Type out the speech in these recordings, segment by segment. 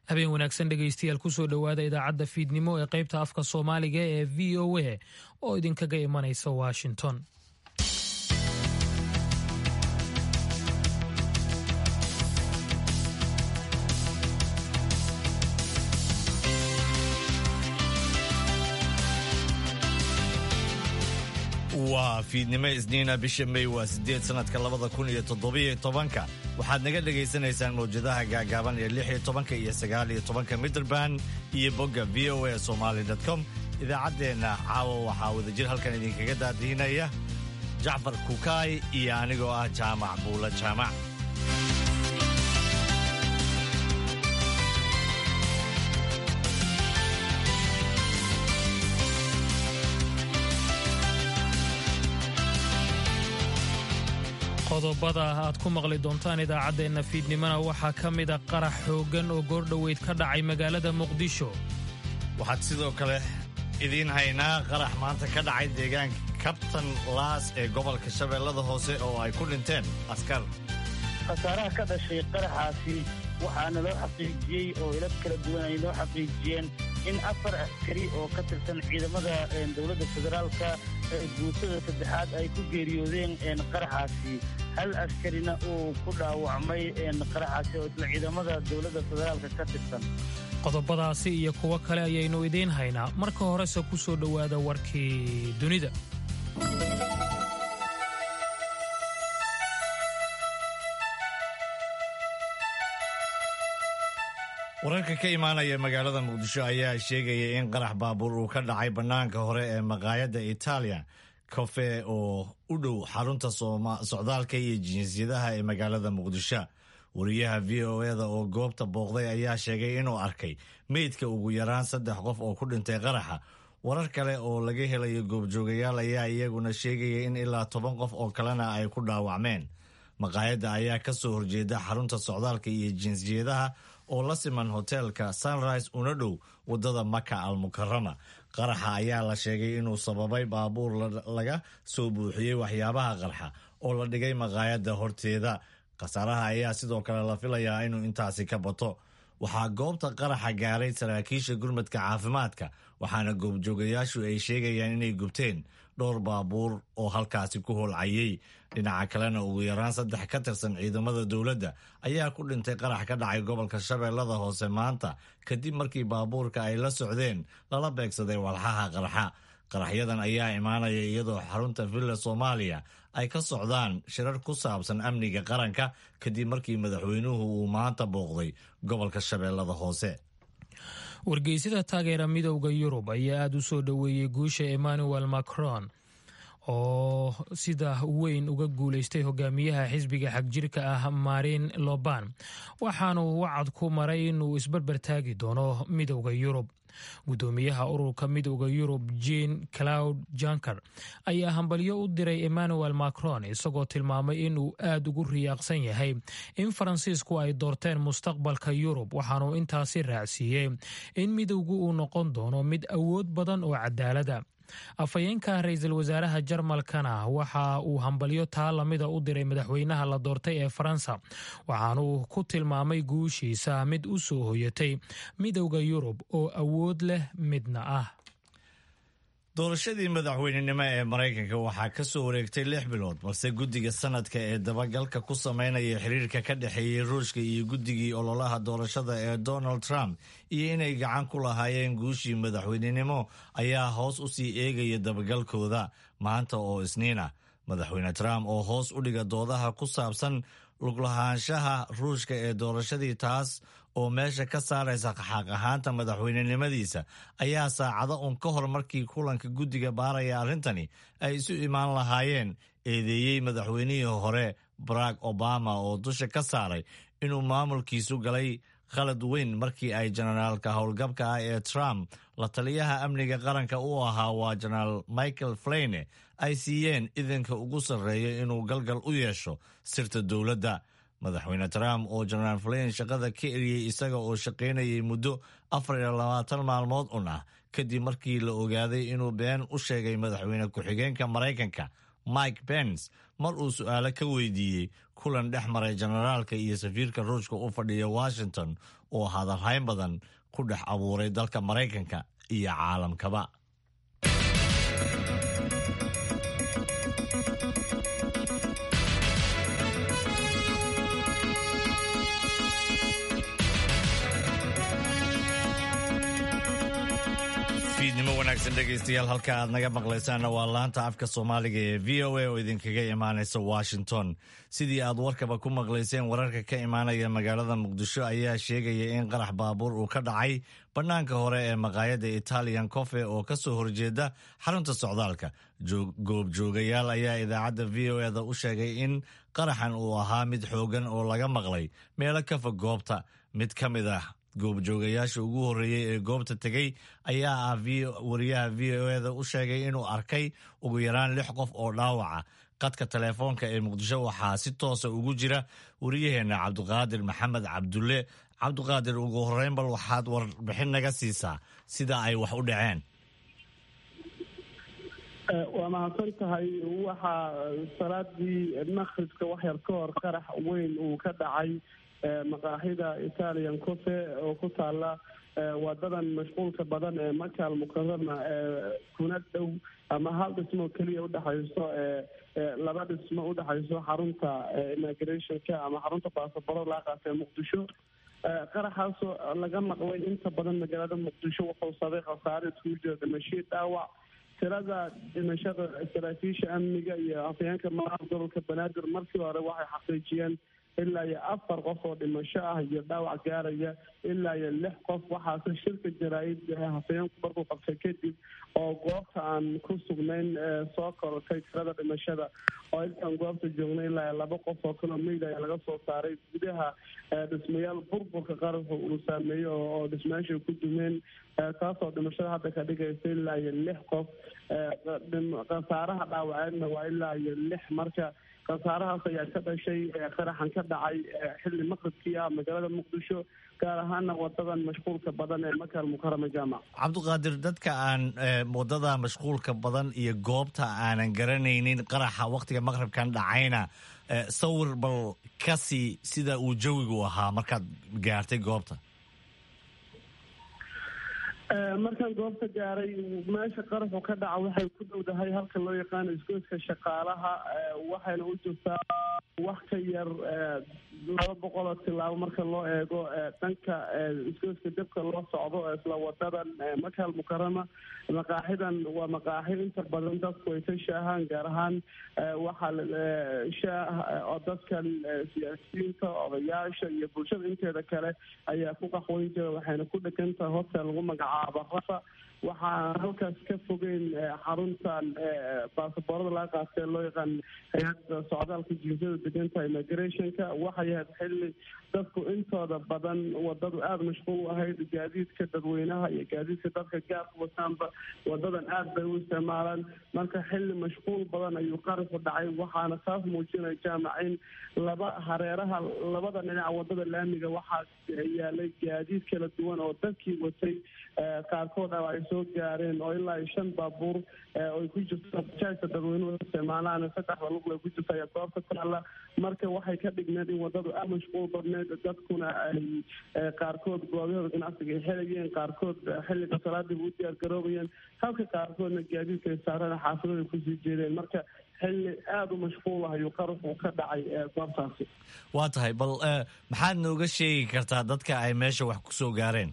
habeen wanaagsan dhegaystayaal kusoo dhowaada idaacadda fiidnimo ee qaybta afka soomaaliga ee v o a oo idinkaga imanaysa washington waa fiidnimo isniina bisha may waa sideed sanadka labada kun iyo toddobiyo tobanka waxaad naga dhagaysanaysaan mawjadaha gaagaaban ee lix iyo tobanka iyo sagaal iyo tobanka mitrband iyo bogga v o a somaali com idaacaddeenna caawa waxaa wadajir halkan idinkaga daadihinaya jacfar kukaay iyo anigoo ah jaamac buula jaamac qodobada aad ku maqli doontaan idaacaddeenna fiidnimona waxaa ka mida qarax xooggan oo goordhoweyd ka dhacay magaalada muqdisho waxaad sidoo kale idiin haynaa qarax maanta ka dhacay deegaanka kabtan laas ee gobolka shabeellada hoose oo ay ku dhinteen askar khasaaraha ka dhashay qaraxaasi waxaana loo xaqiijiyey oo ilad kala duwan ay noo xaqiijiyeen in afar askari oo ka tirsan ciidamada dowladda federaalka guutada saddexaad ay ku geeriyoodeen qaraxaasi hal askarina uu ku dhaawacmay qaraxaasi oo isla ciidamada dowladda federaalka ka tirsan qodobadaasi iyo kuwo kale ayaynu idiin haynaa marka horese ku soo dhowaada warkii dunida wararka ka imaanaya magaalada muqdisho ayaa sheegaya in qarax baabuur uu ka dhacay bannaanka hore ee maqaayadda itaaliya cofe oo u dhow xarunta socdaalka iyo jinsiyadaha ee magaalada muqdisho wariyaha v o eda oo goobta booqday ayaa sheegay inuu arkay meydka ugu yaraan saddex qof oo ku dhintay qaraxa warar kale oo laga helayo goobjoogayaal ayaa iyaguna sheegaya in ilaa toban qof oo kalena ay ku dhaawacmeen maqaayadda ayaa ka soo horjeeda xarunta socdaalka iyo jinsiyadaha oo la siman hoteelka sunrise una dhow waddada maka al mukarama qaraxa ayaa la sheegay inuu sababay baabuur laga soo buuxiyey waxyaabaha qarxa oo la dhigay maqaayadda horteeda khasaaraha ayaa sidoo kale la filayaa inuu intaasi ka bato waxaa goobta qaraxa gaaray saraakiisha gurmadka caafimaadka waxaana goobjoogayaashu ay sheegayaan inay gubteen dhowr baabuur oo halkaasi ku holcayey dhinaca kalena ugu yaraan saddex ka tirsan ciidamada dowladda ayaa ku dhintay qarax ka dhacay gobolka shabeellada hoose maanta kadib markii baabuurka ay la socdeen lala beegsaday walxaha qarxa qaraxyadan ayaa imaanaya iyadoo xarunta villa soomaaliya ay ka socdaan shirar ku saabsan amniga qaranka kadib markii madaxweynuhu uu maanta booqday gobolka shabeellada hoose wargeysyada taageera midowda yurub ayaa aada u soo dhoweeyey guusha emmanuel macron oo sida weyn uga guulaystay hogaamiyaha xisbiga xagjirka ah marin loban waxaanuu wacad ku maray inuu isbarbar taagi doono midowda yurub guddoomiyaha ururka midowda yurub jean claud janker ayaa hambalyo u diray emmanuel macron isagoo tilmaamay inuu aada ugu riyaaqsan yahay in faransiisku ay doorteen mustaqbalka yurub waxaanuu intaasi raacsiiyey in midowgu uu noqon doono mid awood badan oo cadaalada afhayeenka ra-iisul wasaaraha jarmalkana waxa uu hambalyo taa lamida u diray madaxweynaha la doortay ee faransa waxaanuu ku tilmaamay guushiisa mid u soo hoyatay midowda yurub oo awood leh midna ah doorashadii madaxweynenimo ee maraykanka waxaa ka soo wareegtay lix bilood balse guddiga sanadka ee dabagalka ku sameynaya xiriirka ka dhexeeyey ruushka iyo guddigii ololaha doorashada ee donald trump iyo inay gacan ku lahaayeen guushii madaxweynenimo ayaa hoos u sii eegaya dabagalkooda maanta oo isniina madaxweyne trump oo hoos u dhiga doodaha ku saabsan luglahaanshaha ruushka ee doorashadii taas oo meesha ka saaraysa xaq ahaanta madaxweynenimadiisa ayaa saacado un ka hor markii kulanka guddiga baaraya arrintani ay isu imaan lahaayeen eedeeyey madaxweynihii hore barack obama oo dusha ka saaray inuu maamulkiisu galay khalad weyn markii ay jenaraalka howlgabka ah ee trump la taliyaha amniga qaranka u ahaa waa jenaraal michael flayne ay siiyeen idanka ugu sarreeya inuu galgal u yeesho sirta dowladda madaxweyne trump oo jenaraal flayn shaqada ka eriyey isaga oo shaqaynayay muddo afar iyo labaatan maalmood un ah kadib markii la ogaaday inuu been u sheegay madaxweyne ku-xigeenka maraykanka mike pence mar uu su-aalo ka weydiiyey kulan dhex maray generaalka iyo safiirka ruushka u fadhiya washington oo hadalhayn badan ku dhex abuuray dalka maraykanka iyo caalamkaba fiidnimo wanaagsan dhegaystayaal halka aad naga maqlaysaanna waa laanta afka soomaaliga ee v o a oo idinkaga imaanaysa washington sidii aad warkaba ku maqlayseen wararka ka imaanaya magaalada muqdisho ayaa sheegaya in qarax baabuur uu ka dhacay bannaanka hore ee maqaayadda italian cofe oo ka soo horjeeda xarunta socdaalka goobjoogayaal ayaa idaacadda v o eda u sheegay in qaraxan uu ahaa mid xoogan oo laga maqlay meelo ka fog goobta mid ka mid ah goobjoogayaasha ugu horreeyey ee goobta tegey ayaa ah wariyaha v o eda u sheegay inuu arkay ugu yaraan lix qof oo dhaawaca qadka teleefoonka ee muqdisho waxaa si toosa ugu jira wariyaheenna cabdiqaadir maxamed cabdulle cabdiqaadir ugu horreyn bal waxaad warbixin naga siisaa sida ay wax u dhaceen waa mahadsan tahay waxaa salaadii makribka waxyar ka hor qarax weyn uu ka dhacay maqaaxida italian cofe oo ku taala wadadan mashquulka badan ee makaal mukarama kuna dhow ama hal dhismo keliya udhexayso laba dhismo udhexayso xarunta immigrationka ama xarunta baasabaro laaqaas ee muqdisho qaraxaasoo laga maqlay inta badan magaalada muqdisho wuxuu sabay khasaare iskugu jira dhimashii dhaawac tirada dhimashada saraakiisha amniga iyo afayeenka madaxa gobolka banaadir markii hore waxay xaqiijiyeen ilaa iyo afar qof oo dhimasho ah iyo dhaawac gaaraya ilaa iyo lix qof waxaase shirka jaraa-id hafayeenku markuu qabtay kadib oo goobta aan ku sugnayn soo korortay tirada dhimashada oo intaan goobta joognay ilaa iyo laba qof oo kaloo meyd ayaa laga soo saaray gudaha dhismayaal burburka qaraxu uu saameeyey oo dhismayaasha ku dumeen taasoo dhimashada hadda ka dhigaysa ilaa iyo lix qof khasaaraha dhaawaceedna waa ilaa iyo lix marka khasaarahaas ayaa ka dhashay qaraxan ka dhacay xilli maqribkii ah magaalada muqdisho gaar ahaana wadadan mashquulka badan ee makaal mukarama jaamac cabdiqaadir dadka aan wadada mashquulka badan iyo goobta aanan garanaynin qaraxa waktiga maqribkan dhacayna sawir bal kasii sida uu jawigu ahaa markaad gaartay goobta markaan goobta gaaray meesha qaraxu ka dhaca waxay ku dhowdahay halka loo yaqaano isgoyska shaqaalaha waxayna u jirtaa wax ka yar laba boqol oo tilaabo marka loo eego dhanka isgoyska dabka loo socdo isla wadadan makaal mukarama maqaaxidan waa maqaaxi inta badan dadku ay ka shaahaan gaar ahaan waxaa shaah oo dadkan siyaasiyiinta odayaasha iyo bulshada inteeda kale ayaa ku qaxweyn jira waxayna ku dhegan tahay hotel lagu magacaabo rafa waxaa halkaas ka fogeyn xaruntan baasaboorada laga qaatee loo yaqaan hay-adda socdaalka jinsiyada deganta immigrationka waxay ahayd xilli dadku intooda badan wadadu aada mashquul u ahayd gaadiidka dadweynaha iyo gaadiidka dadka gaarka wataanba wadadan aada bay u isticmaalaan marka xilli mashquul badan ayuu qaraxu dhacay waxaana taas muujinaya jaamac in laba hareeraha labada dhinaca wadada laamiga waxaa yaalay gaadiid kala duwan oo dadkii watay qaarkood a ay soo gaareen oo ilaa iyo shan baabuur oy ku jirto bajaajka dadweynuhu isticmaalaan saddexda lugla ku jirta ayaa goobta taalla marka waxay ka dhigneed in wadadu aad mashquul badneed dadkuna ay qaarkood goobahooda ganacsiga ay xelayeen qaarkood xilliga salaadiiba u diyaar garoobayeen halka qaarkoodna gaadiidka ay saareen xaafidada kusii jeedeen marka xilli aada u mashquul ah ayuu qaraxu ka dhacay goobtaasi waa tahay bal maxaad nooga sheegi kartaa dadka ay meesha wax ku soo gaareen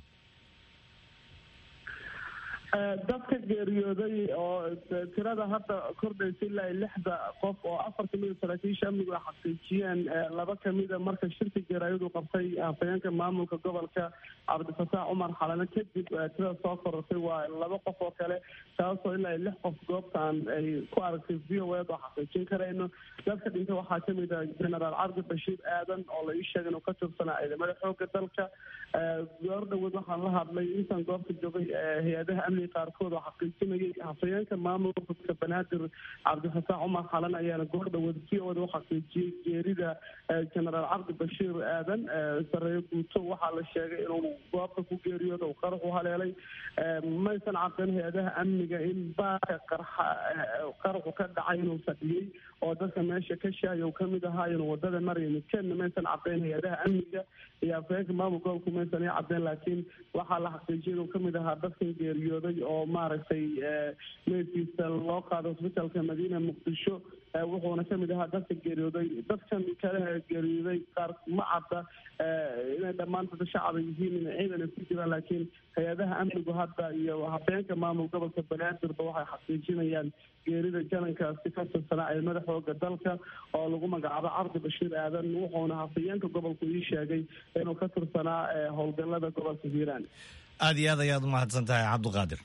dadka geeriyooday oo tirada hadda kordhaysa ilaa lixda qof oo afar kamida saraakiisha amnigu ay xaqiijiyeen laba kamida marka shirka jaraayadu qabtay hafayeenka maamulka gobolka cabdifataax cumar xalane kadib tirada soo korortay waa laba qof oo kale taasoo ilaa lix qof goobtaan ay ku aragtay v o ed oo xaqiijin karayno dadka dhintay waxaa kamid ah genaraal cabdi bashiir aadan oo la ii sheegay inuu ka tirsanaa ciidamada xooga dalka goor dhawood waxaan la hadlay intaan goobta joogay hay-adaha xilli qaarkood oo xaqiijinayay hafayeenka maamulka banaadir cabdifataax cumar xalan ayaana goordha wadasi ooda u xaqiijiyey geerida genaraal cabdi bashiir aadan sareeyo guuto waxaa la sheegay inuu goobta ku geeriyooda uu qarax u haleelay maysan caddayn hay-adaha amniga in baaka qarxa qaraxu ka dhacay inuu fadhiyey oo dadka meesha ka shaaya uu kamid ahaa inuu wadada maraya midkeedna maysan caddayn hay-adaha amniga iyo afayeenka maamul gobolku maysan i caddayn laakiin waxaa la xaqiijiyay inuu kamid ahaa dadkan geeriyooday oo maaragtay meydkiisa loo qaaday hosbitaalka madiina muqdisho wuxuuna kamid ahaa dadka geeriyooday dadkan kale geeriyooday qaar ma cadda inay dhammaan dada shacaba yihiin in ciidan ay ku jiraan laakiin hay-adaha amnigu hadda iyo habeenka maamul gobolka banaadirba waxay xaqiijinayaan geerida janankaasi ka tirsanaa ciidamada xooga dalka oo lagu magacaabo cabdi bashiir aadan wuxuuna hafayeenka gobolku ii sheegay inuu ka tirsanaa howlgalada gobolka hiiraan aada iyo aad ayaad u mahadsan tahay cabdiqaadir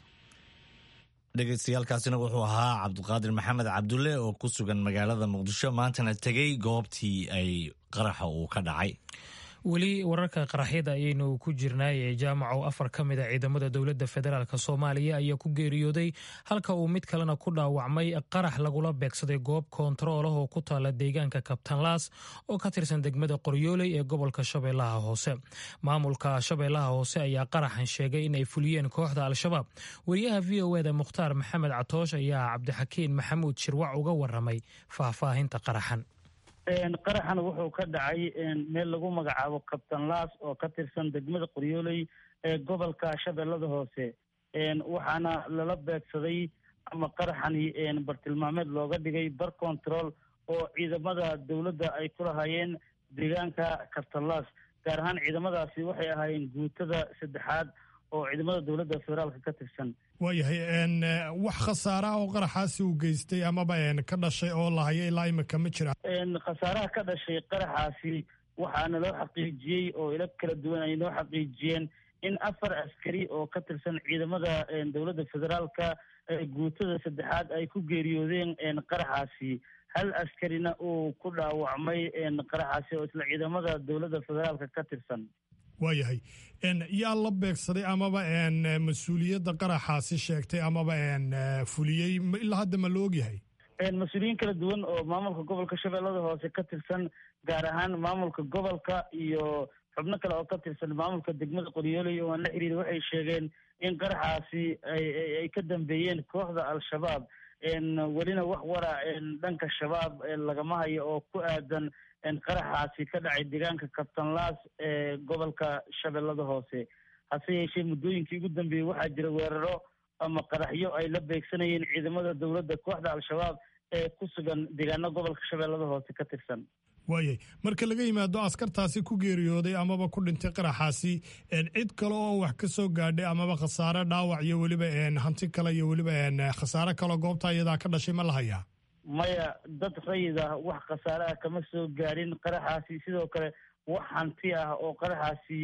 dhegeystayaalkaasina wuxuu ahaa cabdiqaadir maxamed cabdulle oo ku sugan magaalada muqdisho maantana tegey goobtii ay qaraxa uu ka dhacay weli wararka qaraxyada ayaynu ku jirnaay ee jaamaco afar ka mid a ciidamada dowladda federaalk soomaaliya ayaa ku geeriyooday halka uu mid kalena ku dhaawacmay qarax lagula beegsaday goob koontarool ah oo ku taala deegaanka kabtanlaas oo ka tirsan degmada qoryooley ee gobolka shabeellaha hoose maamulka shabeellaha hoose ayaa qaraxan sheegay in ay fuliyeen kooxda al-shabaab wariyaha v o eda mukhtaar maxamed catoosh ayaa cabdixakiin maxamuud shirwac uga waramay faahfaahinta qaraxan qaraxan wuxuu ka dhacay meel lagu magacaabo kabtan laas oo ka tirsan degmada qoryooley ee gobolka shabeellada hoose waxaana lala beegsaday ama qaraxani bartilmaameed looga dhigay bar control oo ciidamada dowladda ay ku lahaayeen deegaanka kabtanlaas gaar ahaan ciidamadaasi waxay ahaayeen guutada saddexaad oo ciidamada dowladda federaalka ka tirsan waayahay wax khasaaraha oo qaraxaasi uu geystay amaba ka dhashay oo lahayo ilaa imika ma jira khasaaraha ka dhashay qaraxaasi waxaana loo xaqiijiyey oo ilo kala duwan ay noo xaqiijiyeen in afar askari oo ka tirsan ciidamada dowladda federaalka guutada saddexaad ay ku geeriyoodeen qaraxaasi hal askarina uu ku dhaawacmay qaraxaasi oo isla ciidamada dowladda federaalka ka tirsan waayahay yaa la beegsaday amaba mas-uuliyadda qaraxaasi sheegtay amaba fuliyey ilaa hadda ma la ogyahay mas-uuliyiin kala duwan oo maamulka gobolka shabeellada hoose ka tirsan gaar ahaan maamulka gobolka iyo xubno kale oo ka tirsan maamulka degmada qoryooley oo aan la xiriir waxay sheegeen in qaraxaasi ay ka dambeeyeen kooxda al-shabaab welina wax wara dhanka shabaab lagama hayo oo ku aadan qaraxaasi ka dhacay deegaanka kabtanlaas ee gobolka shabeellada hoose hase yeeshee muddooyinkii ugu dambeeyey waxaa jira weeraro ama qaraxyo ay la beegsanayeen ciidamada dowladda kooxda al-shabaab ee ku sugan deegaano gobolka shabeellada hoose ka tirsan waayay marka laga yimaado askartaasi ku geeriyooday amaba ku dhintay qaraxaasi cid kale oo wax ka soo gaadhay amaba khasaare dhaawac iyo weliba hanti kale iyo weliba khasaare kaleo goobta iyadaa ka dhashay ma la hayaa maya dad rayid ah wax khasaare ah kama soo gaadhin qaraxaasi sidoo kale wax hanti ah oo qaraxaasi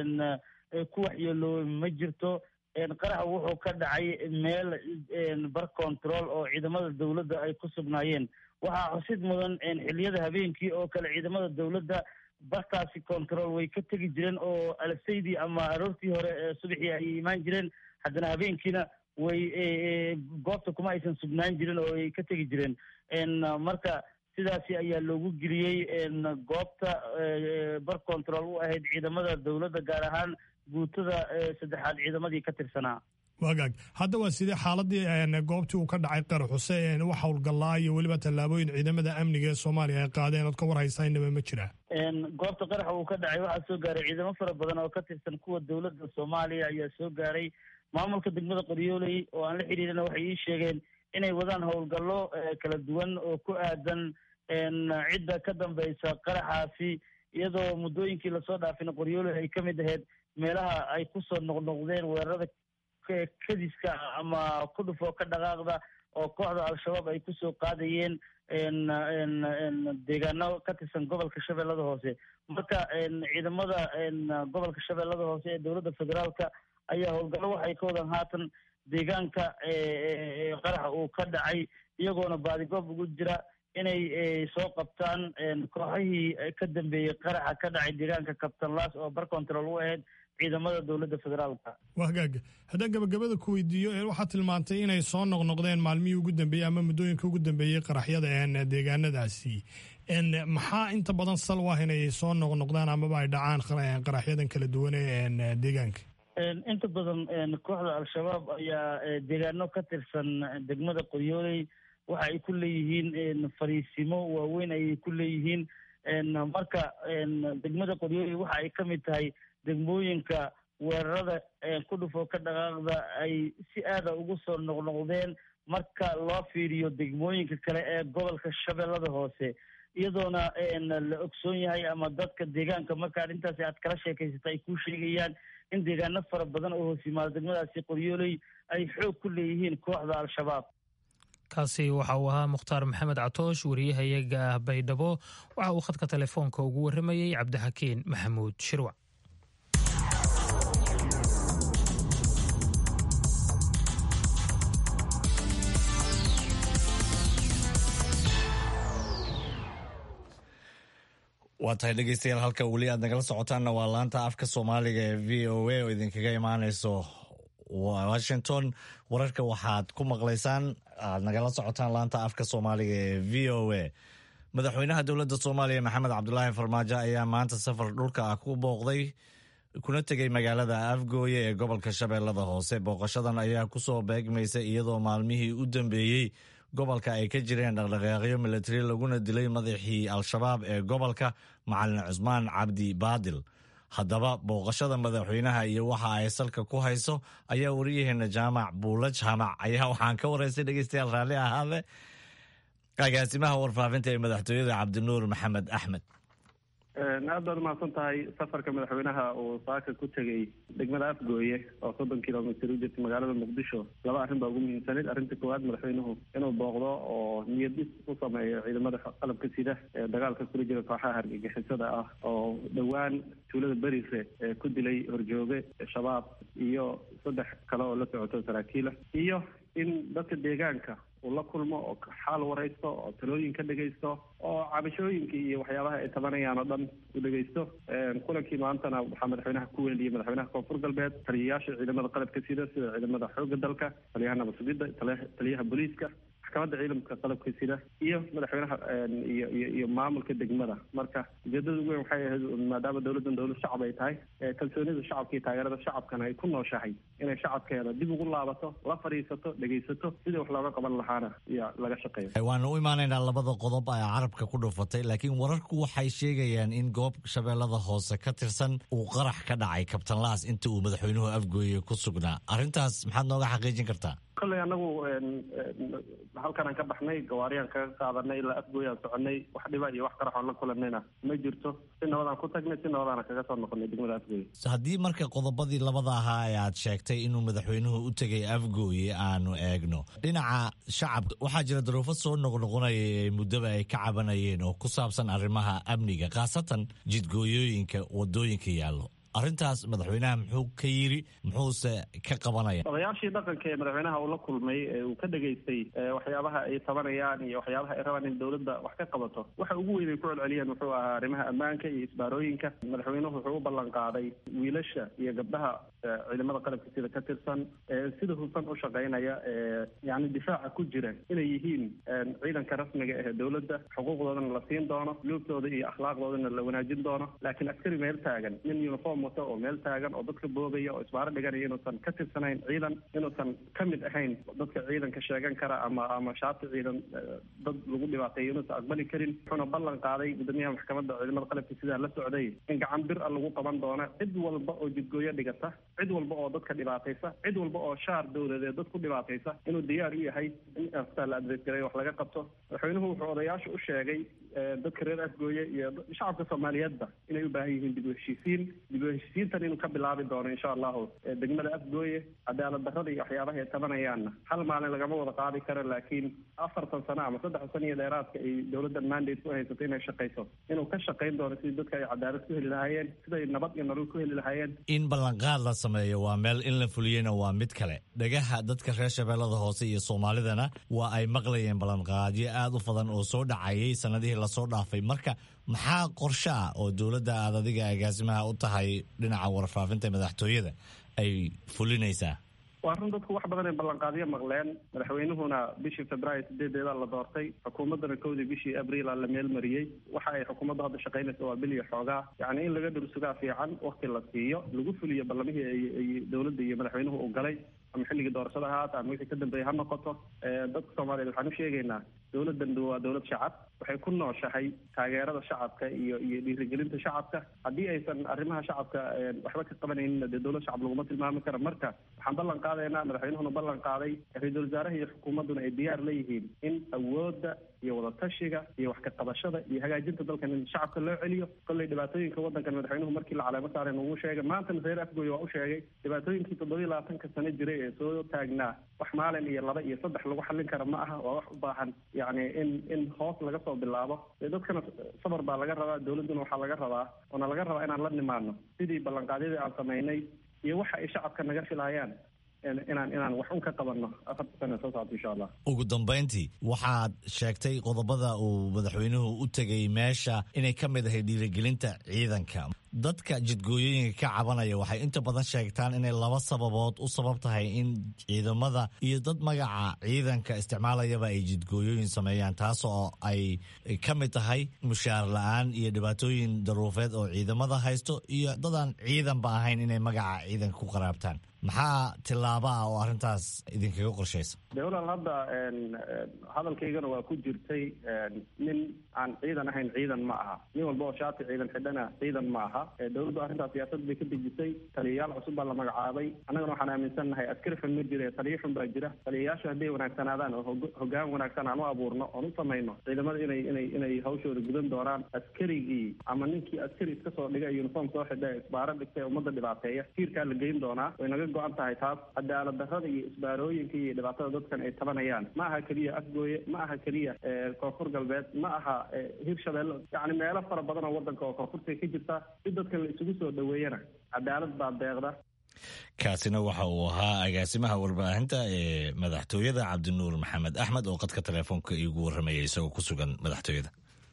ku waxyeeloobay ma jirto qaraxa wuxuu ka dhacay meel bar control oo ciidamada dowladda ay ku sugnaayeen waxaa xusid mudan xiliyada habeenkii oo kale ciidamada dowladda bartaasi control way ka tegi jireen oo alsaydii ama aroortii hore subaxii ay imaan jireen haddana habeenkiina way goobta kuma aysan sugnaan jirin oo ay ka tegi jireen marka sidaasi ayaa loogu geliyey goobta bar control u ahayd ciidamada dowladda gaar ahaan guutada saddexaad ciidamadii ka tirsanaa wagaag hadda waa sidee xaaladii goobtii uu ka dhacay qaraxuse wax howlgallaa iyo weliba tallaabooyin ciidamada amniga ee soomaaliya ay qaadeen ood ka war haysaynaba ma jira goobta qaraxa uu ka dhacay waxaa soo gaaray ciidamo fara badan oo ka tirsan kuwa dowladda soomaaliya ayaa soo gaaray maamulka degmada qoryooley oo aan la xiriirina waxay ii sheegeen inay wadaan howlgallo kala duwan oo ku aadan cidda ka dambeysa qaraxaasi iyadoo muddooyinkii lasoo dhaafina qoryooley ay ka mid ahayd meelaha ay kusoo noqnoqdeen weerarada kadiska ama ku dhufoo ka dhaqaaqda oo kooxda al-shabaab ay kusoo qaadayeen deegaano ka tirsan gobolka shabeellada hoose marka ciidamada gobolka shabeellada hoose ee dowladda federaalka ayaa howlgallo waxay ka wadaan haatan deegaanka qaraxa uu ka dhacay iyagoona baadigoob ugu jira inay soo qabtaan kooxihii ka dambeeyey qaraxa ka dhacay deegaanka kabtanlaas oo bar control u ahayd ciidamada dowladda federaalka waa hagaaga haddaan gabagabada ku weydiiyo waxaad tilmaantay inay soo noqnoqdeen maalmihii ugu dambeeyey ama muddooyinka ugu dambeeyey qaraxyada deegaanadaasi maxaa inta badan sal u ah inay soo noqnoqdaan amaba ay dhacaan qaraxyadan kala duwan ee deegaanka inta badan kooxda al-shabaab ayaa deegaano ka tirsan degmada qoryooley waxa ay ku leeyihiin fariisimo waaweyn ayay ku leeyihiin marka degmada qoryooley waxa ay ka mid tahay degmooyinka weerarada ku dhufo ka dhaqaaqda ay si aada ugu soo noqnoqdeen marka loo fiiriyo degmooyinka kale ee gobolka shabeellada hoose iyadoona la ogsoon yahay ama dadka deegaanka marka arrintaasi aad kala sheekaysata ay kuu sheegayaan in deegaano fara badan oo hoos yimaado degmadaasi qoryooley ay xoog ku leeyihiin kooxda al-shabaab kaasi waxa uu ahaa mukhtaar maxamed catoosh wariyahayaga ah baydhabo waxa uu khadka telefoonka ugu warramayey cabdixakiin maxamuud shirwac waa tahay dhegeystayaal halka weli aad nagala socotaanna waa laanta afka soomaaliga ee v o a oo idinkaga imaaneyso washington wararka waxaad ku maqlaysaan aad nagala socotaan laanta afka soomaaliga ee v o a madaxweynaha dowladda soomaaliya maxamed cabdulaahi farmaajo ayaa maanta safar dhulka ah ku booqday kuna tegey magaalada afgooye ee gobolka shabeellada hoose booqashadan ayaa kusoo beegmaysa iyadoo maalmihii u dambeeyey gobolka ay ka jireen dhaqdhaqaaqyo milatari laguna dilay madaxii al-shabaab ee gobolka macalin cusmaan cabdi baadil haddaba booqashada madaxweynaha iyo waxa ay salka ku hayso ayaa wariyaheena jaamac buula jaamac ayaa waxaan ka waraystay dhegeystayaal raalli ahaade agaasimaha warfaafinta ee madaxtooyada cabdinuur maxamed axmed aad baad umahadsan tahay safarka madaxweynaha uu saaka ku tegey degmada afgooye oo soddon kilomitr u jirta magaalada muqdisho laba arrin baa ugu muhiimsanayd arrinta koowaad madaxweynuhu inuu booqdo oo niyad dhis u sameeyo ciidamada qalabka sida ee dagaalka kula jira kooxaha hargagixisada ah oo dhowaan tuulada berire ee ku dilay horjooge shabaab iyo saddex kale oo la socoto saraakiila iyo in dadka deegaanka uu la kulmo oo xaal waraysto oo talooyin ka dhegaysto oo cabashooyinkii iyo waxyaabaha ay tabanayaan oo dhan u dhegaysto kulankii maantana waxaa madaxweynaha ku weeliyey madaxweynaha koonfur galbeed taliyayaasha ciidamada qalabka sida sida ciidamada xoogga dalka taliyaha nabadsugidda taliyaha booliiska maxkamadda ciidamka qalabka sida iyo madaxweynaha iyo iyo iyo maamulka degmada marka ujeedada ugu weyn waxay ahayd maadaama dowladdan dowlad shacab ay tahay kalsoonida shacabka iyo taageerada shacabkana ay ku nooshahay inay shacabkeeda dib ugu laabato la fadhiisato dhegaysato sidii wax looga qaban lahaana iyo laga shaqeeyo waanu u imaanaynaa labada qodob ee carabka ku dhufatay laakiin wararku waxay sheegayaan in goob shabeellada hoose ka tirsan uu qarax ka dhacay kabtan laas inta uu madaxweynuhu afgooye ku sugnaa arrintaas maxaad nooga xaqiijin kartaa kolley anagu halkanaan ka baxnay gawaariyaan kaga qaadanay ilaa afgooyaan soconay wax dhiba iyo wax qaraxoon la kulanayna ma jirto si nabadaan ku tagnay si nabadaana kaga soo noqonay degmada afgooye haddii marka qodobadii labada ahaa ee aad sheegtay inuu madaxweynuhu u tegay afgooye aanu eegno dhinaca shacabka waxaa jira daruufo soo noqnoqonaya ee muddaba ay ka cabanayeen oo ku saabsan arrimaha amniga khaasatan jidgooyooyinka wadooyinka yaallo arrintaas madaxweynaha muxuu ka yiri muxuuse ka qabanaya odayaashii dhaqanka ee madaxweynaha uu la kulmay ee uu ka dhegaystay waxyaabaha ay tabanayaan iyo waxyaabaha ay rabaan in dowladda wax ka qabato waxa ugu weyn ay ku celceliyeen wuxuu ahaa arrimaha ammaanka iyo isbaarooyinka madaxweynuhu wuxuu u ballan qaaday wiilasha iyo gabdhaha ciidamada qalabka sida ka tirsan sida hufan u shaqaynaya yani difaaca ku jira inay yihiin ciidanka rasmiga ee dowladda xuquuqdoodana la siin doono luubtooda iyo akhlaaqdoodana la wanaajin doono laakiin askari meel taagan nin uniform wata oo meel taagan oo dadka boogaya oo isbaaro dhiganaya inuusan ka tirsanayn ciidan inuusan ka mid ahayn dadka ciidanka sheegan kara ama ama shaati ciidan dad lagu dhibaateeyo inuusan aqbali karin wuxuuna ballan qaaday gudoomiyaha maxkamadda ciidamada qalabka sidaa la socday in gacan bir a lagu qaban doono cid walba oo jidgooyo dhigata cid walba oo dadka dhibaataysa cid walba oo shaar dowladeed dad ku dhibaataysa inuu diyaar u yahay in astaa la adreesgareeyo wax laga qabto madaxweynuhu wuxuu odayaasha u sheegay dadka reer afgooye iyo shacabka soomaaliyeedba inay u baahan yihiin dib u heshiisiin dib u heshiisiintan inuu ka bilaabi doono insha allahu degmada afgooye cadaalad darrada iyo waxyaabaha ay tabanayaanna hal maalin lagama wada qaadi karo laakiin afartan sano ama saddex sano iyo dheeraadka ay dowladda mandate ku haysato inay shaqayso inuu ka shaqayn doono sidii dadka ay cadaalad ku heli lahaayeen siday nabad iyo nolol ku heli lahaayeen in ballanqaad la sameeyo waa meel in la fuliyena waa mid kale dhagaha dadka reer shabeellada hoose iyo soomaalidana waa ay maqlayeen ballanqaadyo aad u badan oo soo dhacayay sanadihii lasoo dhaafay marka maxaa qorshe ah oo dowladda aad adiga agaasimaha u tahay dhinaca warfaafinta madaxtooyada ay fulinaysaa waa run dadku wax badan ay ballanqaadyo maqleen madaxweynuhuna bishii februaayo sideedeeda la doortay xukuumaddana kowdii bishii abriil la meelmariyey waxa ay xukuumaddu hadda shaqaynaysa waa bil iyo xoogaa yacni in laga dhursugaa fiican wakti la siiyo lagu fuliyo ballamihii ay dowladda iyo madaxweynuhu uu galay ama xilligii doorashada ahaata ama wixii ka dambeeyey ha noqoto dadka soomaaliyeed waxaan u sheegaynaa dowladdan waa dowlad shacab waxay ku nooshahay taageerada shacabka iyo iyo dhiirigelinta shacabka haddii aysan arrimaha shacabka waxba ka qabanaynin dee dowlad shacab laguma tilmaami karo marka waxaan ballan qaadaynaa madaxweynuhuna ballan qaaday ra-iisul wasaaraha iyo xukuumadduna ay diyaar leeyihiin in awoodda iyo wadatashiga iyo wax ka qabashada iyo hagaajinta dalkan in shacabka loo celiyo kolley dhibaatooyinka waddankan madaxweynuhu markii la caleemo saaray nagu sheegay maantana reer afgoy waa u sheegay dhibaatooyinkii toddoba iyo labaatanka sano jiray ee soo taagnaa wax maalin iyo laba iyo saddex lagu xallin kara ma aha waa wax u baahan yacni in in hoos laga soo bilaabo dee dadkana sabar baa laga rabaa dowladduna waxaa laga rabaa oona laga rabaa inaan la nimaano sidii ballanqaadyadii aan samaynay iyo waxa ay shacabka naga filayaan inaan inaan wax un ka qabanno afarta sana soo socota insha allah ugu dambayntii waxaad sheegtay qodobada uu madaxweynuhu u tegay meesha inay ka mid ahay dhiirigelinta ciidanka dadka jidgooyooyinka ka cabanaya waxay inta badan sheegtaan inay laba sababood u sabab tahay in ciidamada iyo dad magaca ciidanka isticmaalayaba ay jidgooyooyin sameeyaan taas oo ay ka mid tahay mushaar la-aan iyo dhibaatooyin daruufeed oo ciidamada haysto iyo dadaan ciidanba ahayn inay magaca ciidanka ku qaraabtaan maxaa tillaaba ah oo arrintaas idinkaga qorshaysa de walaal hadda hadalkaygana waa ku jirtay nin aan ciidan ahayn ciidan ma aha nin walba oo shaati ciidan xidhana ciidan ma aha dowladdu arrintaas siyaasad bay ka dejisay taliyayaal cusub baa la magacaabay annagana waxaan aaminsannahay askari xun ma jira taliyo xun baa jira taliyayaashu hadday wanaagsanaadaan oo hoggaan wanaagsan aan u abuurno oon u samayno ciidamada inay inay inay hawshooda gudan doonaan askarigii ama ninkii askari iska soo dhigay uniform soo xidha isbaaro dhigtay ummadda dhibaateeya tiirkaa la geyn doonaa way naga go-an tahay taas cadaalad darrada iyo isbaarooyinka iyo dhibaatada dadkan ay tabanayaan ma aha keliya afgooye ma aha keliya koonfur galbeed ma aha hirshabeelle yacni meelo fara badan oo waddanka oo koonfurta ka jirta si dadkan la isugu soo dhoweeyana cadaalad baa deeqda kaasina waxa uu ahaa agaasimaha warbaahinta ee madaxtooyada cabdinuur maxamed axmed oo qadka telefoonka iigu warramaya isagoo ku sugan madaxtooyada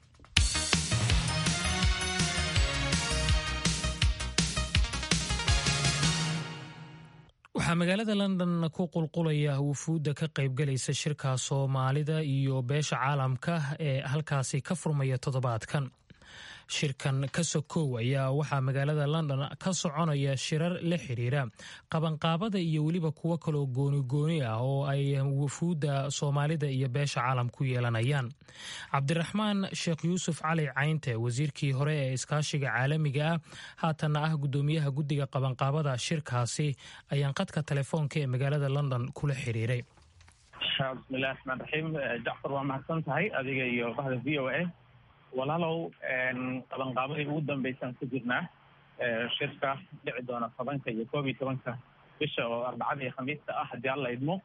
waxaa magaalada london ku qulqulaya wufuudda ka qaybgalaysa shirka soomaalida iyo beesha caalamka ee halkaasi ka furmaya toddobaadkan shirkan ka sokow ayaa waxaa magaalada london ka soconaya shirar la xiriira qabanqaabada iyo weliba kuwo kaloo gooni-gooni ah oo ay wufuudda soomaalida iyo beesha caalam ku yeelanayaan cabdiraxmaan sheekh yuusuf cali caynte wasiirkii hore ee iskaashiga caalamiga ah haatanna ah guddoomiyaha guddiga qabanqaabada shirkaasi ayaan qadka telefoonka ee magaalada london kula xiriiray bismillahi raxmaan raxiim jacfar waa mahadsan tahay adiga iyo bahda v o a walaalow qabanqaabadii ugu dambeysaan ku jirnaa shirka dhici doona tobanka iyo koob iyo tobanka bisha oo arbacada iyo khamiista ah haddii alla idmo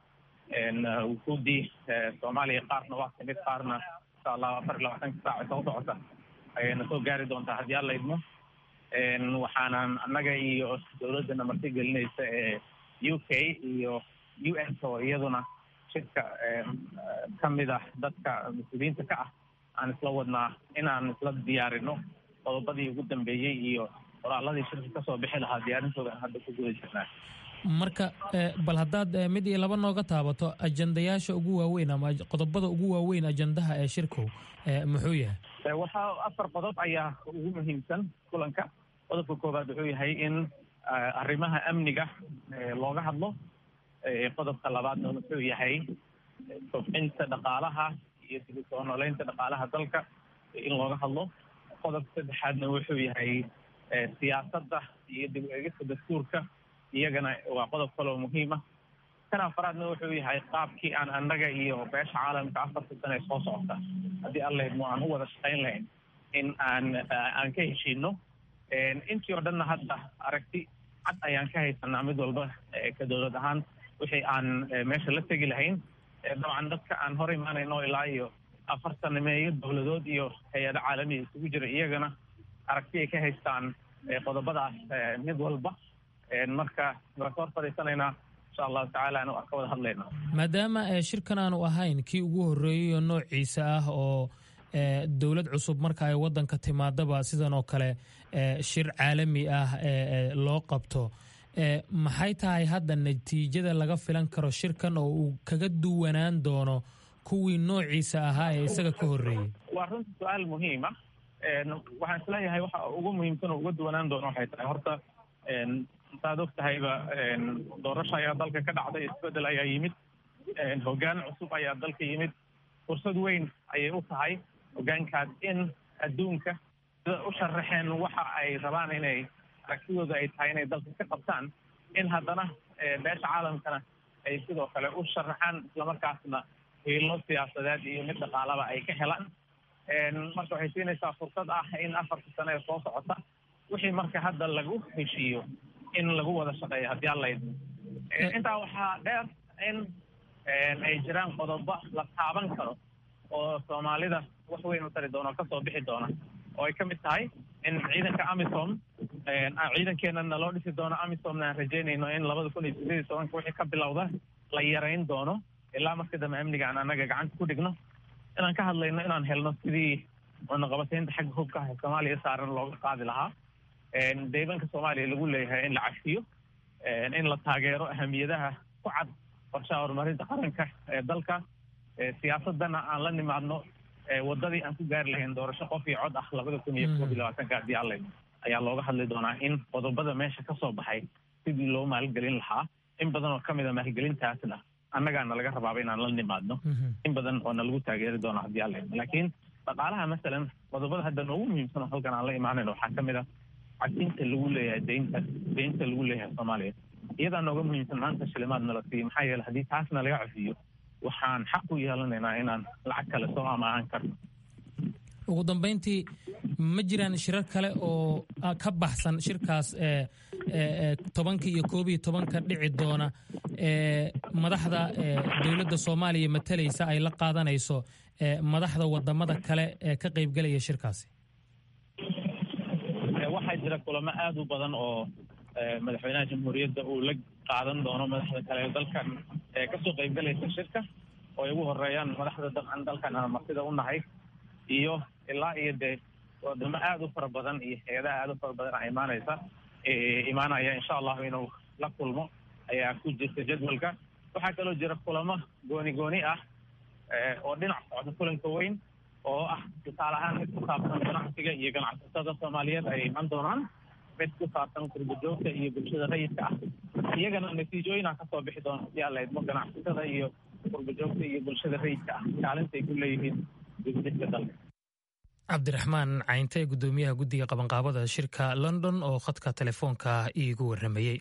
wufuudii soomaaliya qaarna waa kamid qaarna insha allah afar iyo labaatanka saaca soo socota ayayna soo gaari doontaa haddii alla idmo waxaanan annaga iyo dowladdana marti gelinaysa ee u k iyo u n oo iyaduna shirka kamid ah dadka mas-uuliyiinta ka ah aan isla wadnaa inaan isla diyaarino qodobadii ugu dambeeyey iyo qoraaladii shirka kasoo bixi lahaa diyaarintooda aan hadda ku guda jirnaa marka bal haddaad mid iyo laba nooga taabato ajandayaasha ugu waaweyn ama qodobada ugu waaweyn ajandaha ee shirku muxuu yahay waxaa afar qodob ayaa ugu muhiimsan kulanka qodobka koowaad wuxuu yahay in arrimaha amniga looga hadlo qodobka labaadna wuxuu yahay kobcinta dhaqaalaha iyo dib u soo nooleynta dhaqaalaha dalka in looga hadlo qodobka saddexaadna wuxuu yahay siyaasadda iyo dib u egista dastuurka iyagana waa qodob kaloo muhiim ah kan afaraadna wuxuu yahay qaabkii aan annaga iyo beesha caalamka afarta sane soo socota haddii alla idmo aan u wada shaqayn lahayn in aan aan ka heshiino intii oo dhanna hadda aragti cad ayaan ka haysanaa mid walba ka dowlad ahaan wixii aan meesha la tegi lahayn dabcan dadka aan hor imaanayno ilaa iyo afartan meeyo dowladood iyo hay-ado caalamiya isugu jira iyagana aragti ay ka haystaan qodobadaas mid walba marka waan ka hor fadhiisanaynaa insha allahu tacaala anu ka wada hadlayna maadaama shirkan aanu ahayn kii ugu horreeyey oo noociisa ah oo dowlad cusub marka ay wadanka timaadaba sidan oo kale shir caalami ah loo qabto maxay tahay hadda natiijada laga filan karo shirkan oo uu kaga duwanaan doono kuwii noociisa ahaa ee isaga ka horreeyey waa runta su-aal muhiima waxaan isleeyahay waxa ugu muhiimsan oo uga duwanaan doono waxay tahay horta saad og tahayba doorasho ayaa dalka ka dhacday isbedel ayaa yimid hoggaan cusub ayaa dalka yimid fursad weyn ayay u tahay hoggaankaas in adduunka sida u sharaxeen waxa ay rabaan inay aragtidooda ay tahay inay dalka ka qabtaan in haddana beesha caalamkana ay sidoo kale u sharaxaan islamarkaasna hiilo siyaasadeed iyo mid dhaqaalaba ay ka helaan marka waxay siinaysaa fursad ah in afarta sano ee soo socota wixii marka hadda lagu heshiiyo in lagu wada shaqeeyo haddii alla idmo intaa waxaa dheer in ay jiraan qodobo la taaban karo oo soomaalida wax weyn u tari doona oo kasoo bixi doona oo ay ka mid tahay in ciidanka amisom ciidankeena naloo dhisi doono amisomna aan rajeynayno in labada kun iyo sideed iyo tobanka wixii ka bilowda la yarayn doono ilaa marka dambe amniga aan annaga gacanta ku dhigno inaan ka hadlayno inaan helno sidii cunaqabataynta xagga hubka ah ee soomaaliya saaran looga qaadi lahaa deebanka soomaaliya lagu leeyahay in la cafiyo in la taageero ahamiyadaha ku cad qorshaha horumarinta qaranka ee dalka siyaasadana aan la nimaadno wadadii aan ku gaari lahayn doorasho qof iyo cod ah labada kun iyo koob iyo labaatanka haddii alla ayaa looga hadli doonaa in qodobada meesha ka soo baxay sidii loo maalgelin lahaa in badan oo ka mid a maalgelintaasna annagaana laga rabaaba inaan la nimaadno in badan oo nalagu taageeri doona haddii alla laakiin dhaqaalaha masalan qodobada hadda noogu muhiimsan oo halkan aan la imaanayno waxaa ka mid a cadinta lagu leeyahay deynta deynta lagu leeyahay soomaaliya iyadaa nooga muhiimsan maanta shilimaad nala siiyo maxaa yeele haddii taasna laga cafiyo waxaan xaq u yeelanaynaa inaan lacag kale soo amaahan karno ugu dambayntii ma jiraan shirar kale oo ka baxsan shirkaas tobanka iyo koob iyo tobanka dhici doona ee madaxda dowladda soomaaliya matalaysa ay la qaadanayso madaxda wadamada kale ee ka qaybgelaya shirkaasi waxaa jira kulamo aada u badan oo madaxweynaha jamhuuriyadda uu la qaadan doono madaxda kale ee dalkan ee kasoo qaybgalaysa shirka oo ay ugu horeeyaan madaxda dabcan dalkan aan martida u nahay iyo ilaa iyo dee wadamo aada u fara badan iyo hay-adaha aada u fara badan a imaanaysa imaanaya insha allahu inuu la kulmo ayaa ku jirta jadwalka waxaa kaloo jira kulamo gooni gooni ah oo dhinac socda kulanka weyn oo ah tusaale ahaan mid ku saabsan ganacsiga iyo ganacsatada soomaaliyeed ay iman doonaan mid ku saabsan kurbajoogta iyo bulshada rayidka ah iyagana natiijooyina kasoo bixi doona hadii alla idmo ganacsatada iyo kurbajoogta iyo bulshada rayidka ah kaalinta ay ku leeyihiin dibdhiska dalka cabdiraxmaan caynte gudoomiyaha guddiga qabanqaabada shirka london oo khadka telefoonka iigu waramayey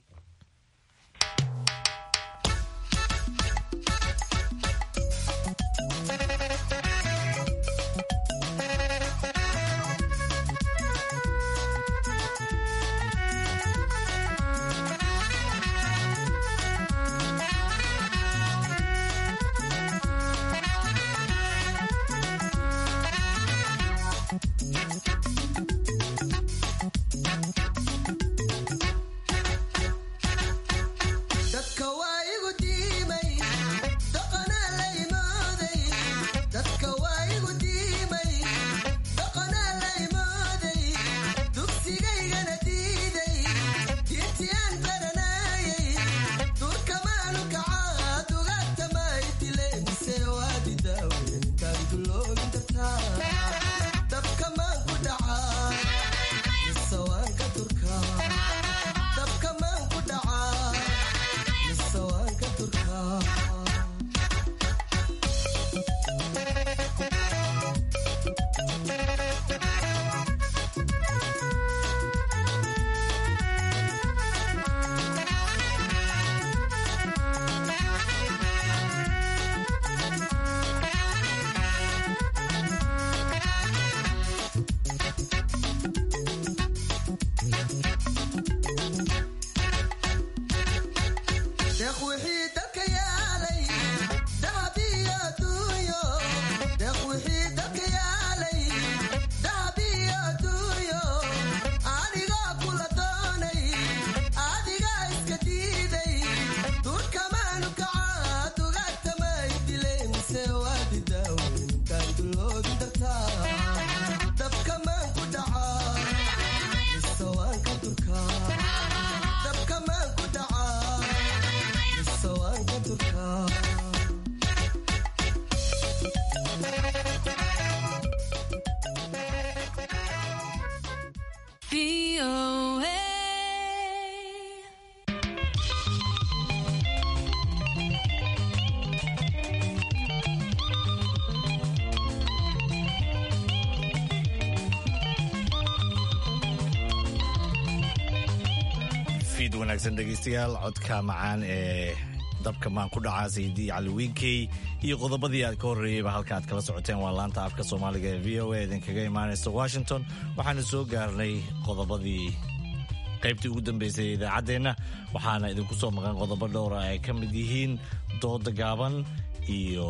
fiid wanaagsan dhegaystayaal codka macaan ee dabka maan ku dhacaa sayidii cali wiinkey iyo qodobadii aad ka horreeyeyba halka aad kala socoteen waa laanta afka soomaaliga ee v o a idinkaga imaanaysa washington waxaana soo gaarnay qodobadii qaybtii ugu dambeysay ee idaacaddeenna waxaana idinku soo maqan qodobo dhowra ay ka mid yihiin dooda gaaban iyo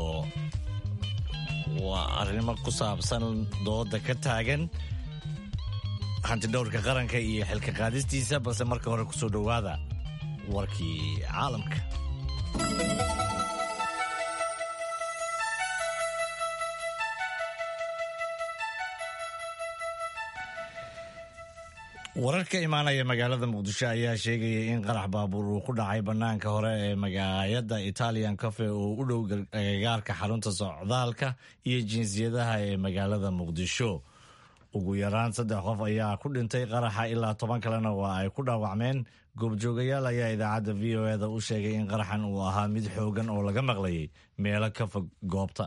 waa arrimo ku saabsan dooda ka taagan hantidhowrka qaranka iyo xilka qaadistiisa balse marka hore ku soo dhowaada warkii caalamka warar ka imaanaya magaalada muqdisho ayaa sheegaya in qarax baabuur uu ku dhacay bannaanka hore ee magaayada italian cafe oo u dhow agagaarka xarunta socdaalka iyo jinsiyadaha ee magaalada muqdisho ugu yaraan saddex qof ayaa ku dhintay qaraxa ilaa toban kalena waa ay ku dhaawacmeen goobjoogayaal ayaa idaacadda v o eda u sheegay in qaraxan uu ahaa mid xoogan oo laga maqlayay meelo ka fog goobta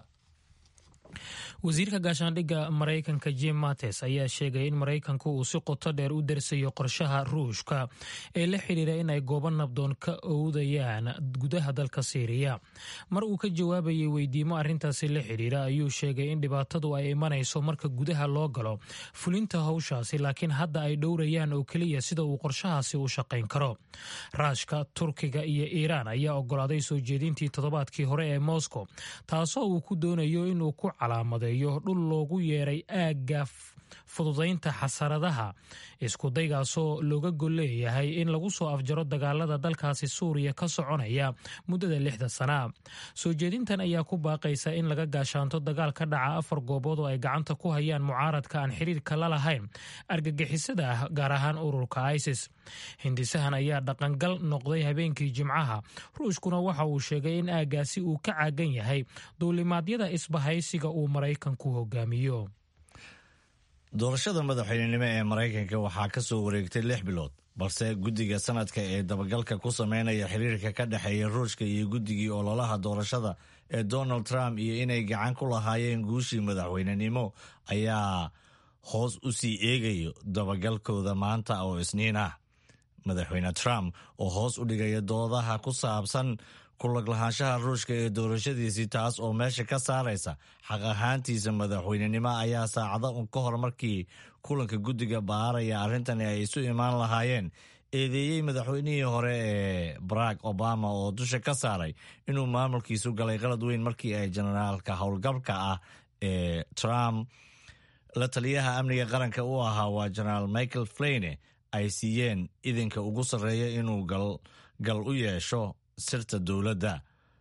wasiirka gaashaandhigga maraykanka jim mates ayaa sheegay in maraykanku uu si qoto dheer u darsayo qorshaha ruushka ee la xidhiira in ay goobo nabdoon ka owdayaan gudaha dalka siiriya mar uu ka jawaabayay weydiimo arrintaasi la xidhiira ayuu sheegay in dhibaatadu ay imanayso marka gudaha loo galo fulinta howshaasi laakiin hadda ay dhowrayaan oo keliya sida uu qorshahaasi u shaqayn karo raashka turkiga iyo iiraan ayaa ogolaaday soo jeedintii toddobaadkii hore ee moscow taasoo uu ku doonayo inuu ku calaamadeeyo dhul loogu yeeray aagga fududaynta xasaradaha iskudaygaasoo looga gol leeyahay in lagu soo afjaro dagaalada dalkaasi suuriya ka soconaya muddada lixda sanaa soo jeedintan ayaa ku baaqaysa in laga gaashaanto dagaal ka dhaca afar goobood oo ay gacanta ku hayaan mucaaradka aan xiriirka la lahayn argagixisada ah gaar ahaan ururka isis hindisahan ayaa dhaqangal noqday habeenkii jimcaha ruushkuna waxa uu sheegay in aaggaasi uu ka caagan yahay duulimaadyada isbahaysiga uu maraykanku hogaamiyo doorashada madaxweynenimo ee maraykanka waxaa ka soo wareegtay lix bilood balse guddiga sanadka ee dabagalka ku sameynaya xiriirka ka dhexeeya ruushka iyo guddigii ololaha doorashada ee donald trump iyo inay gacan ku lahaayeen guushii madaxweynenimo ayaa hoos u sii eegayo dabagalkooda maanta oo isniin ah madaxweyne trump oo hoos u dhigaya doodaha ku saabsan kulaglahaanshaha ruushka ee doorashadiisii taas oo meesha ka saaraysa xaq ahaantiisa madaxweynenimo ayaa saacado ka hor markii kulanka guddiga baaraya arrintani ay isu imaan lahaayeen eedeeyey madaxweynihii hore ee barack obama oo dusha ka saaray inuu maamulkiisu galay qalad weyn markii ay jenaraalka howlgabka ah ee trump la taliyaha amniga qaranka u ahaa waa jenaraal michael flayne ay siiyeen idinka ugu sarreeya inuu gal u yeesho sirta dowladda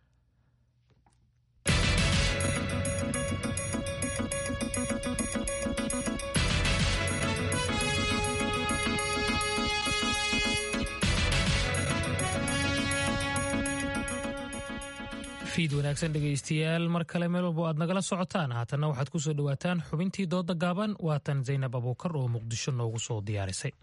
fiid wanaagsan dhegaystayaal mar kale meel walbo aad nagala socotaan haatanna waxaad ku soo dhowaataan xubintii dooda gaaban waatan zaynab abuukar oo muqdisho noogu soo diyaarisay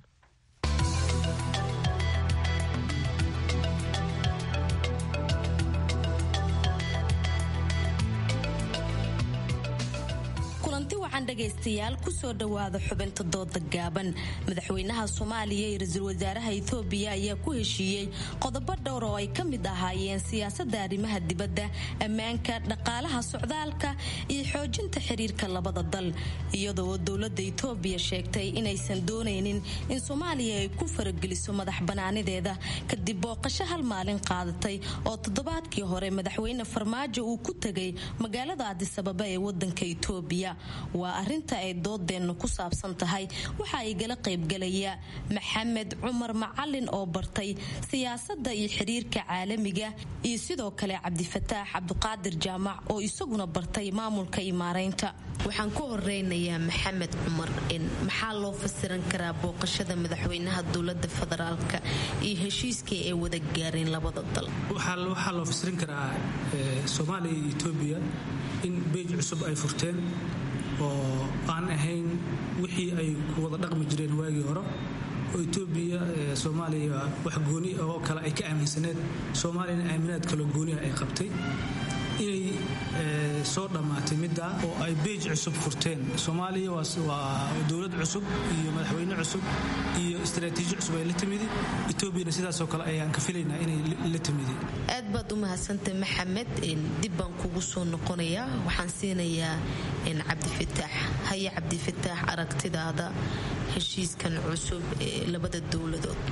dhegaystayaal kusoo dhowaada xubinta dooda gaaban madaxweynaha soomaaliya iyo ra-iisul wasaaraha etoobiya ayaa ku heshiiyey qodobo dhowr oo ay ka mid ahaayeen siyaasada arrimaha dibadda ammaanka dhaqaalaha socdaalka iyo xoojinta xiriirka labada dal iyadoo dowlada etoobiya sheegtay inaysan doonaynin in soomaaliya ay ku farageliso madax banaanideeda kadib booqasho hal maalin qaadatay oo toddobaadkii hore madaxweyne farmaajo uu ku tegay magaalada adisababa ee wadanka etoobiya waa arinta ay doodeennu ku saabsan tahay waxaa igala qaybgalaya maxamed cumar macalin oo bartay siyaasadda iyo xiriirka caalamiga iyo sidoo kale cabdifataax cabdiqaadir jaamac oo isaguna bartay maamulka iyo maaraynta waxaan ku horeynayaa maxamed cumar maxaa loo fasiran karaa booqashada madaxweynaha dowlada federaalka iyo heshiiskii ay wada gaareen labada dal waxaa loo fasirin karaa soomaaliya iyo etoobiya in beej cusub ay furteen oo aan ahayn wixii ay ku wada dhaqmi jireen waagii hore oo etoobiya soomaaliya wax gooni oo kale ay ka aaminsaneed soomaaliyana aaminaad kaloo gooniha ay qabtay inay soo dhammaatay middaa oo ay beej cusub furteen soomaaliya waa dowlad cusub iyo madaxweyne cusub iyo istaraatiiji cusub ay la timidi etoobiyana sidaasoo kale ayaan ka filaynaa inay la timidi aad baad u mahadsantay maxamed dib baan kugu soo noqonayaa waxaan siinayaa cabdifataax haye cabdifataax aragtidaada heshiiskan cusub ee labada dowladood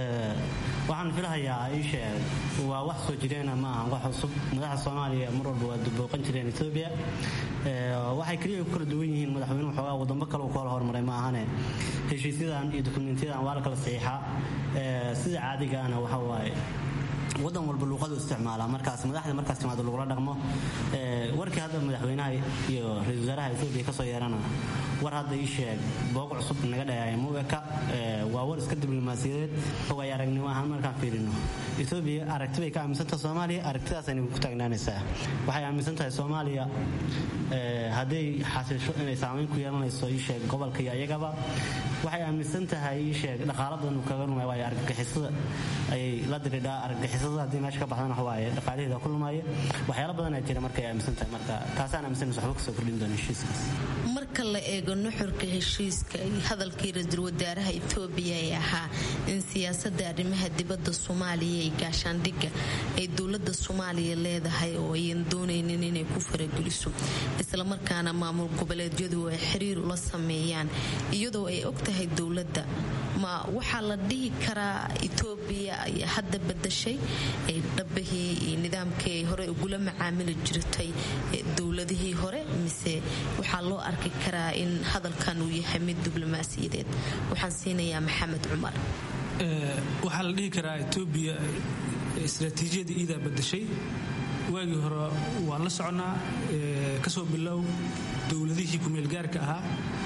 waxaan filahayaa iisheeg waa wax soo jireena ma aha wax cusub madaxda soomaaliya mar walba waa dubooqan jireen etoobiya waxay keliya ku kala duwan yihiin madaxweynuhu xoogaa wadamo kale uu kala hormaray ma ahane heshiisyadan iyo dukumentyadan waa la kala saxiixaa sida caadigaana waxa waaye wadan walba luuqadu isticmaala markaas madaxda markaas timaado lagula dhaqmo warkii hadda madaxweynaha iyo ra-isul wasaaraha etoobiya kasoo yeerana war hadda ii sheeg booq cusub naga dhayaaya muweka waa war iska diblomaasiyadeed way aragnimo ahaan markaan fiirino etoobiya aragti bay ka aaminsantaha soomaaliya aragtidaasayna ku taagnaanaysaa waxay aaminsan tahay soomaaliya hadday xasiisho inay saamayn ku yeelanayso ii sheeg gobolka iyo ayagaba waxay aaminsan tahay ii sheeg dhaqaala badan uu kaga lumay waayo argagixisada ayay la diridhaa argagixisada haddii meesha ka baxdana wax waaye dhaqaalaheeda ku lumaya waxyaalo badanaa jira markay aaminsan tahay marka taasaan aaminsanaysa waxba kasoo kordhin doona heshiiskaas marka la eego nuxurka heshiiska iyo hadalkii ra-iisul wasaaraha etoobiya ee ahaa in siyaasada arrimaha dibadda soomaaliya ee gaashaandhigga ay dowlada soomaaliya leedahay oo ayan doonaynin inay ku farageliso islamarkaana maamul goboleedyadu ay xiriir ula sameeyaan iyadoo ay og tahay dowladda ma waxaa la dhihi karaa etoobiya ayaa hadda badashay dhabahii iyo nidaamkii ay hore ugula macaamili jirtay dowladihii hore mise waxaa loo arki karaa in hadalkan uu yahay mid diblomaasiyadeed waxaan siinayaa maxamed cumar waxaa la dhihi karaa etoobiya istraatiijiyadii iidaa badashay waagii hore waan la soconaa kasoo bilow dowladihii kumeelgaarka ahaa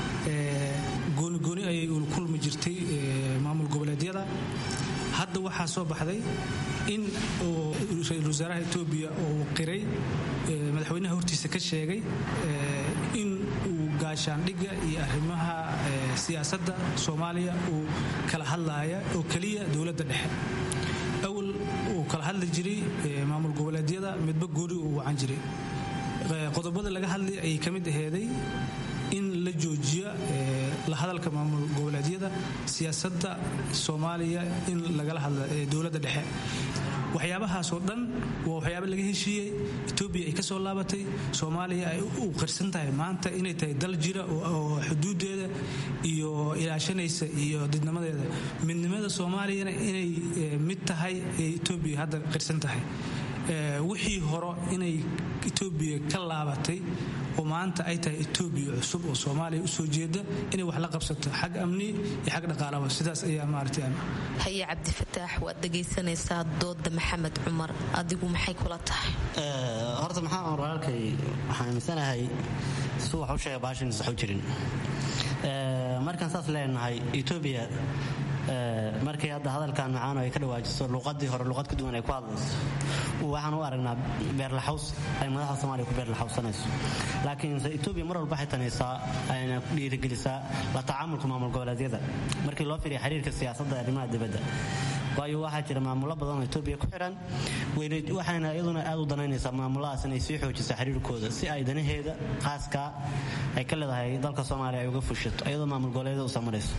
goonigooni ayay ula kulmi jirtay maamul goboleedyada hadda waxaa soo baxday in ra-isul wasaaraha etoobiya uu qiray madaxweynaha hortiisa ka sheegay in uu gaashaandhigga iyo arrimaha siyaasadda soomaaliya uu kala hadlaaya oo keliya dowladda dhexe awal uu kala hadli jiray maamul goboleedyada midba gooni uu wacan jiray qodobada laga hadlay ayay ka mid aheeday in la joojiya la hadalka maamul goboleedyada siyaasadda soomaaliya in lagala hadla dowladda dhexe waxyaabahaasoo dhan waa waxyaaba laga heshiiyey etoobiya ay ka soo laabatay soomaaliya ay u qarsan tahay maanta inay tahay dal jira oo xuduudeeda iyo ilaashanaysa iyo didnimadeeda midnimada soomaaliyana inay mid tahay ee etoobiya hadda qarsan tahay wixii horo inay etoobiya ka laabatay oo maanta ay tahay etoobiya cusub oo soomaaliya usoo jeeda inay wax la qabsato xag amni iyo xag dhaqaalaba sidaas ayaa maaragtay haye cabdifataax waad dhegaysanaysaa dooda maxamed cumar adigu maxay kula tahay horta maxaa aan walaalkay waxaan aaminsanahay si wax u sheega baashan sax u jirin markaan saas leenahay etoobiya markay hadda hadalkan macaano ay ka dhawaajiso luuqadii hore luuqad ka duwan ay ku hadlayso waxaan u aragnaa beerlaxaws ay madaxda soomaaliya ku beerlaxawsanayso laakiinse etoobiya mar walba waxay tanaysaa ayna dhiirigelisaa la tacaamulka maamul goboleedyada markii loo firiya xiriirka siyaasadda arrimaha dibadda waayo waxaa jira maamulo badan oo etoobiya ku xiran waxayna iyaduna aad u danaynaysaa maamuladaas inay sii xoojisa xiriirkooda si ay danaheeda qaaskaa ay ka leedahay dalka soomaaliya ay uga fushato iyadoo maamul goboleedyada u samarayso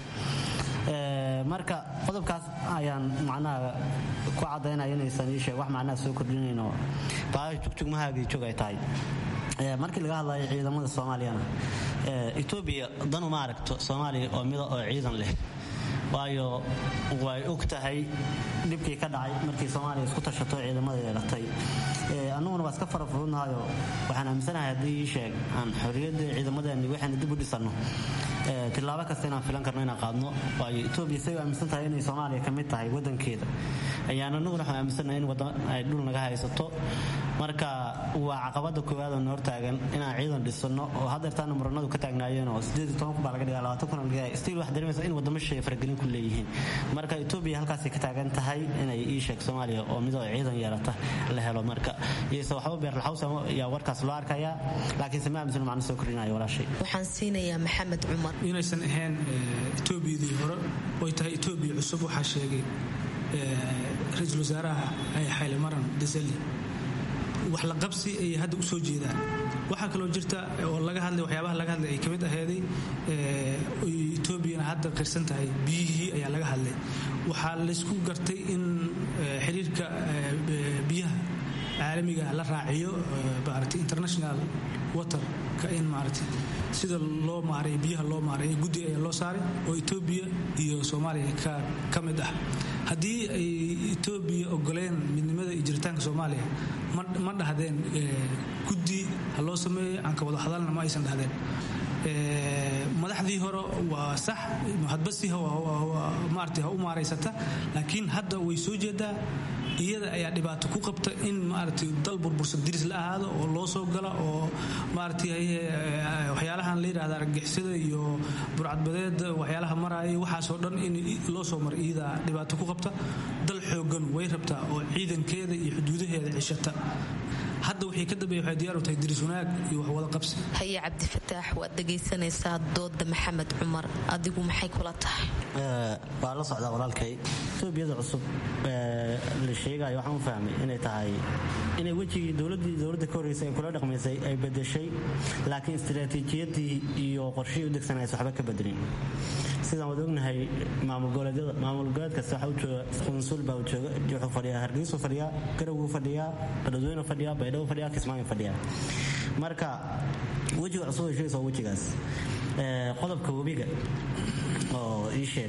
marka qodobkaas ayaan macnaha ku cadaynaya inaysan ii sheeg wax macnaha soo kordhinayn oo baahi jugjugmahaagii joog ay tahay markii laga hadlayo ciidamada soomaaliyana etoobiya dan uma aragto soomaaliya oo mida oo ciidan leh waayo way og tahay dhibkii ka dhacay markii soomaaliya isku tashato ciidamada yeelatay annaguna waa iska farafurudnahayo waxaan aaminsanahay haddii ii sheeg aan xorriyadda ciidamadeeni waxayna dib u dhisanno tilaabo kasta inaan filan karno inaan qaadno waayo etoobiya say u aaminsan tahay inay soomaaliya ka mid tahay wadankeeda ayaan annaguna waxaan aaminsannahay in wadan ay dhul naga haysato marka waa caqabada koowaad oo noor taagan inaan ciidan dhisano oo hadeertaana muranadu ka taagnaayeen oo baa laga dhigaa labaatan kun laga stiil wax dareemaysa in wadamo shisheeye faragelin ku leeyihiin marka etoobiya halkaasay ka taagan tahay inay ii sheeg soomaaliya oo midoo ciidan yeelata la helo marka iyose waxba beerlaxaws yaa warkaas loo arkayaa laakiinse ma aaminsan macno soo kordhinayo walaashay waxaan siinayaa maxamed cumar inaysan ahayn etoobiyadii hore oy tahay etoobiya cusub waxaa sheegay ra-iisul wasaaraha xayle maran desali wax la qabsi ayay hadda u soo jeedaan waxaa kaloo jirta oo laga hadlay waxyaabaha laga hadlay ay ka mid aheeday etoobiyana hadda qirsan tahay biyihii ayaa laga hadlay waxaa laysku gartay in xiriirka biyaha caalamiga la raaciyo maarata international waterka in maarata sida loo maaray biyaha loo maaray guddi ayaa loo saaray oo etoobiya iyo soomaaliya ka mid ah haddii ay etoobiya ogoleen midnimada iyo jiritaanka soomaaliya ma dhahdeen guddi ha loo sameeyo aan ka wada hadalna ma aysan dhahdeen madaxdii hore waa sax hadbasi maarata ha u maaraysata laakiin hadda way soo jeedaa iyada ayaa dhibaato ku qabta in maaragtay dal burbursan diris la ahaado oo loo soo gala oo maaragtay waxyaalahan la yidhahda argagixisada iyo burcadbadeeda waxyaalaha maraya waxaasoo dhan in loo soo mara iyada dhibaato ku qabta dal xoogan way rabtaa oo ciidankeeda iyo xuduudaheeda cishata hadda waxay ka dambeeya waxay diyaar u tahay diris wanaag iyo wax wada qabsi haye cabdifataax waad dhegaysanaysaa dooda maxamed cumar adigu maxay kula tahay waa la socdaa walaalkay etoobiyada cusub la sheegayo waxaan u fahmay inay tahay inay wejigii dowladii dowladda ka horreysay ay kula dhaqmaysay ay bedeshay laakiin istiraatiijiyadii iyo qorshihii u degsanaysa waxba ka bedelin sidaan wad ognahay maamul goboleedyada maamul goboleed kasta waxaa u jooga qunsul baa u jooga wuxuu fadhiyaa hargeysuu fadhiyaa garawguu fadhiyaa badhadweynu fadhiyaa baydhabo fadhiyaa kismaayo fadhiyaa marka wejiga cusub ay sheegaysa waa wejigaas qodobka webiga oo ii sheeg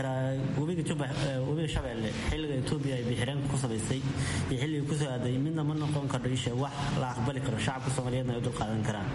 webiga webiga shabeelle xilliga etoobiya ay biixireenka ku samaysay iyo xilliga kusoo aaday midna ma noqon kardho ii sheeg wax la aqbali karo shacabka soomaaliyeedna ay u dulqaadan karaan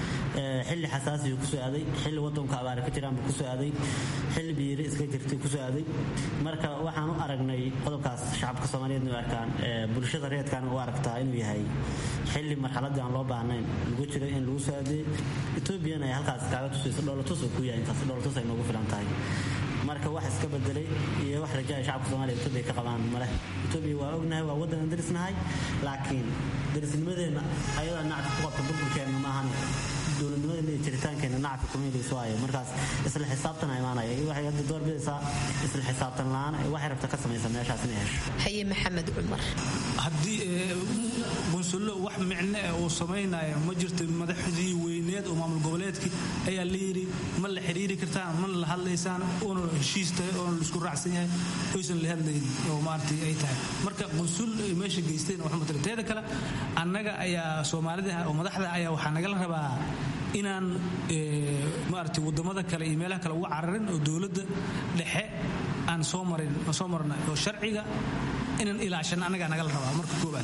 xilli xasaasiyu kusoo aaday xilli wadanku abaare ka jiraanbu kusoo aaday xilli biiri iska jirtay kusoo aaday marka waxaan u aragnay qodobkaas shacabka soomaaliyeedna u arkaan bulshada reedkaana u aragtaa inuu yahay xilli marxaladii aan loo baahnayn lagu jiro in lagu soo aadeey etoobiyana ay halkaas kaaga tusayso dhoolatus uu ku yahay intaas dhoolatus ay noogu filan tahay marka wax iska bedelay iyo wax rajaaya shacabka soomaliya etoobiya ka qabaan maleh etoobiya waa ognahay waa waddan aan darisnahay laakiin darisnimadeenna ayadaa nacfi ku qabta burburkeenna maahane dowladnimadeena iyo jiritaankeenna nacfi kumeelayso waayo markaas isla xisaabtana imaanaya waxay hadda door bidaysaa isla xisaabtan la-aan waxay rabta ka samaysa meeshaas inay hesho haye maxamed cumar haddii qunsullo wax micno eh uu samaynaya ma jirto madaxdii weyneed oo maamul goboleedkii ayaa la yidhi ma la xiriiri kartaan ma la hadlaysaan oona heshiis tahay oona la isku raacsan yahay oysan la hadlayn oo maaragtay ay tahay marka qunsul ay meesha geysteen wax matala teeda kale annaga ayaa soomaalida oo madaxda ayaa waxaa nagala rabaa inaan maaragtay wadamada kale iyo meelaha kale uga cararin oo dowladda dhexe aan soo marin soo marnay oo sharciga inaan ilaashan annagaa nagala rabaa marka koobaad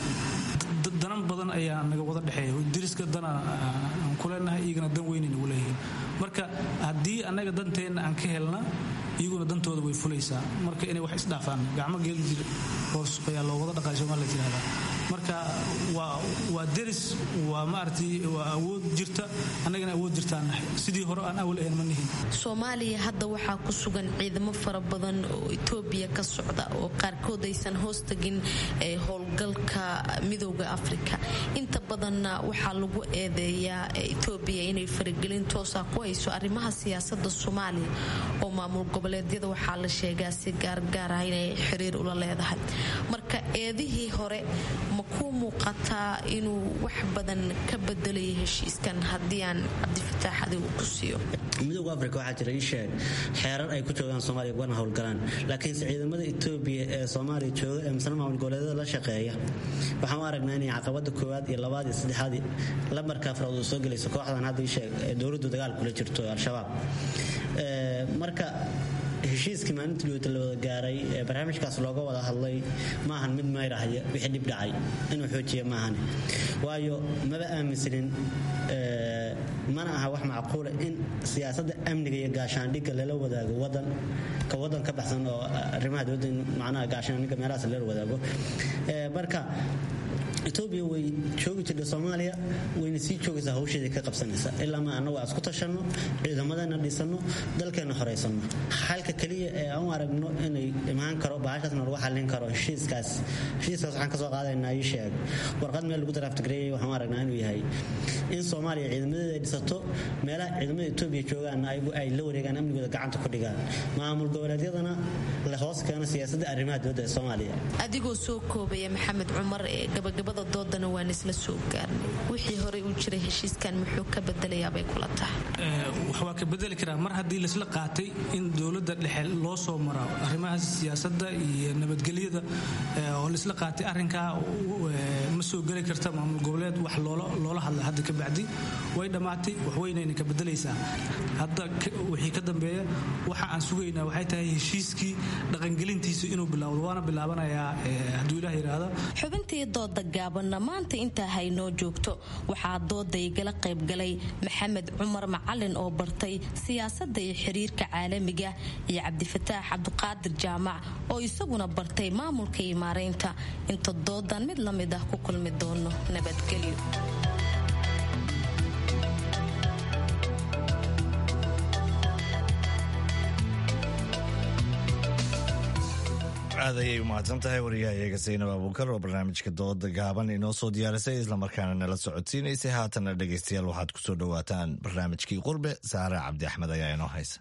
danan badan ayaa naga wada dhexeeya diriska dana aan ku leenahay iyagana dan weynay nagu leeyihiin marka haddii annaga danteenna aan ka helna iyaguna dantooda way fulaysaa marka inay wax isdhaafaan gacmo geel jir hoos ayaa loo wada dhaqay soomaalia tirahdaa marka waa waa deris waa maaragtay waa awood jirta annagana awood jirtaan nahay sidii hore aan awal ahayn ma nihin soomaaliya hadda waxaa ku sugan ciidamo fara badan oo etoobiya ka socda oo qaarkood aysan hoos tagin howlgalka midooda afrika inta badanna waxaa lagu eedeeyaa etoobiya inay faragelin toosa ku hayso arrimaha siyaasada soomaaliya oo maamul goboleedyada waxaa la sheegaa si gaargaar ah inay xiriir ula leedahay marka eedihii hore ma kuu muuqataa inuu wax badan ka bedelayo heshiiskan haddii aan cabdifataax adigu ku siiyo midooda afrika waxaa jira ii sheeg xeerar ay ku joogaan soomaaliya ugana howlgalaan laakiinse ciidamada etoobiya ee soomaaliya jooga ee misna maamul goboleedyada la shaqeeya waxaan u aragnaa inay caqabada koowaad iyo labaad iyo saddexaad lambarka afraad uu soo gelayso kooxdan hadda ii sheeg ee dowladdu dagaal kula jirto al-shabaab marka heshiiskii maalintii guuta la wada gaaray ee barnaamijkaas looga wada hadlay maahan mid mayrahaya wixii dhib dhacay inuu xoojiya maahane waayo maba aaminsanin mana aha wax macquula in siyaasadda amniga iyo gaashaandhigga lala wadaago wadan ka wadan ka baxsan oo arrimaha dowladda in macnaha gaashaandhigga meelahaas lala wadaago marka etoobiya way joogi jirta soomaaliya wayna sii joogaysaa hawsheedii ka qabsanaysa ilaa ma annagu aan isku tashanno ciidamadana dhisanno dalkeenna horaysanno xalka keliya ee aan u aragno inay imaan karo bahashaasna lagu xallin karo heshiiskaas heshiiskaas waxaan kasoo qaadaynaa ii sheeg warqad meel lagu daraaftigareeyay waxaan u aragnaa inuu yahay in soomaaliya ciidamadeeda ay dhisato meelaha ciidamada etoobiya joogaanna ay la wareegaan amnigooda gacanta ku dhigaan maamul goboleedyadana la hoos keeno siyaasadda arrimaha dibadda ee soomaaliya adigoo soo koobaya maxamed cumar ee gabagabada doodana waan isla soo gaarnay wixii horey u jiray heshiiskan muxuu ka bedelayaabay kula tahay wax waa ka bedeli karaa mar haddii laisla qaatay in dowladda dhexe loo soo maro arrimaha siyaasadda iyo nabadgelyada oo laisla qaatay arrinkaa ma soo geli karta maamul goboleed wax loola hadla hadda ka bacdi way dhammaatay waxweynayna ka bedelaysaa hadda wixii ka dambeeya waxa aan sugaynaa waxay tahay heshiiskii dhaqangelintiisa inuu bilaawdo waana bilaabanayaa hadduu ilaah yidhaahdo xubintii dooda gaabanna maanta intaa haynoo joogto waxaa dooda igala qaybgalay maxamed cumar macalin oo bartay siyaasadda iyo xiriirka caalamiga iyo cabdifataax cabdiqaadir jaamac oo isaguna bartay maamulka iyo maaraynta inta doodan mid la mid ah ku kulmi doono nabadgelyo aad ayay u mahadsan tahay wariyahayaga saynab abuukar oo barnaamijka dooda gaaban inoo soo diyaarisay islamarkaana nala socodsiinaysay haatana dhegaystayaal waxaad ku soo dhowaataan barnaamijkii qurbe saare cabdi axmed ayaa inoo haysa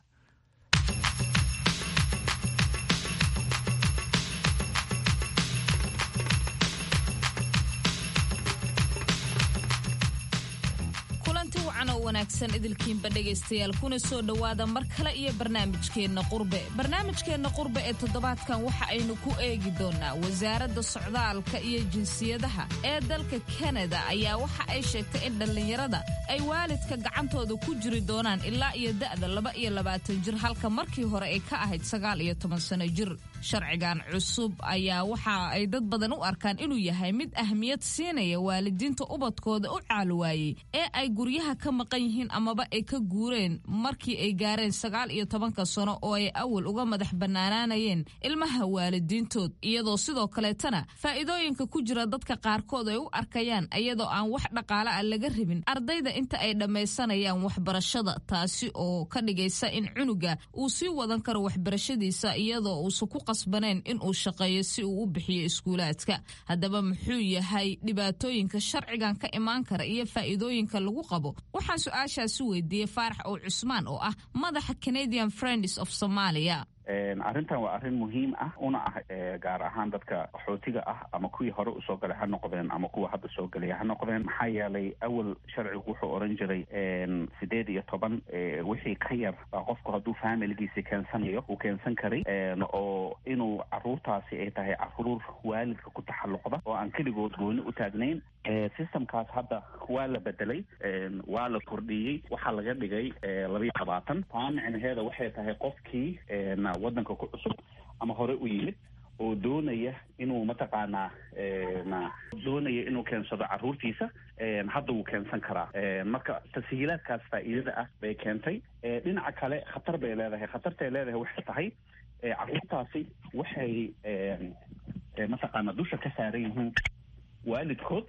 oo wanaagsan idilkiinba dhegaystayaal kuna soo dhowaada mar kale iyo barnaamijkeenna qurbe barnaamijkeenna qurbe ee toddobaadkan waxa aynu ku eegi doonaa wasaaradda socdaalka iyo jinsiyadaha ee dalka kanada ayaa waxa ay sheegtay in dhallinyarada ay waalidka gacantooda ku jiri doonaan ilaa iyo da'da laba iyo labaatan jir halka markii hore ay ka ahayd sagaal iyo toban sano jir sharcigan cusub ayaa waxa ay dad badan u arkaan inuu yahay mid ahmiyad siinaya waalidiinta ubadkooda u caalwaayey ee ay guryaha ka maqan yihiin amaba ay ka guureen markii ay gaareen sagaal iyo tobanka sano oo ay awal uga madax bannaanaanayeen ilmaha waalidiintood iyadoo sidoo kaleetana faa'iidooyinka ku jira dadka qaarkood ay u arkayaan iyadoo aan wax dhaqaale ah laga rabin ardayda inta ay dhammaysanayaan waxbarashada taasi oo ka dhigaysa in cunuga uu sii wadan karo waxbarashadiisa iyadoo uusan ku qasbaneen in uu shaqeeyo si uu u bixiyo iskuulaadka haddaba muxuu yahay dhibaatooyinka sharcigan ka imaan kara iyo faa'iidooyinka lagu qabo waxaan su-aashaasi weydiiyey faarax ow cusmaan oo ah madaxa canadian friends of somalia arrintan waa arrin muhiim ah una ah gaar ahaan dadka qaxootiga ah ama kuwii hore usoo galay ha noqdeen ama kuwa hadda soo gelaya ha noqdeen maxaa yeelay awal sharcigu wuxuu oran jiray sideed iyo toban wixii ka yar baa qofku hadduu familigiisi keensanayo uu keensan karay oo inuu caruurtaasi ay tahay caruur waalidka ku taxalluqda oo aan keligood gooni u taagnayn systemkaas hadda waa la bedelay waa la kordhiyey waxaa laga dhigay labayo labaatan taa micnaheeda waxay tahay qofkii waddanka ku cusub ama hore u yimid oo doonaya inuu mataqaanaa doonaya inuu keensado caruurtiisa hadda wuu keensan karaa marka tashiilaadkaas faa'iidada ah bay keentay dhinaca kale khatar bay leedahay khatartay leedahay waxay tahay caruurtaasi waxay mataqaanaa dusha ka saaran yihiin waalidkood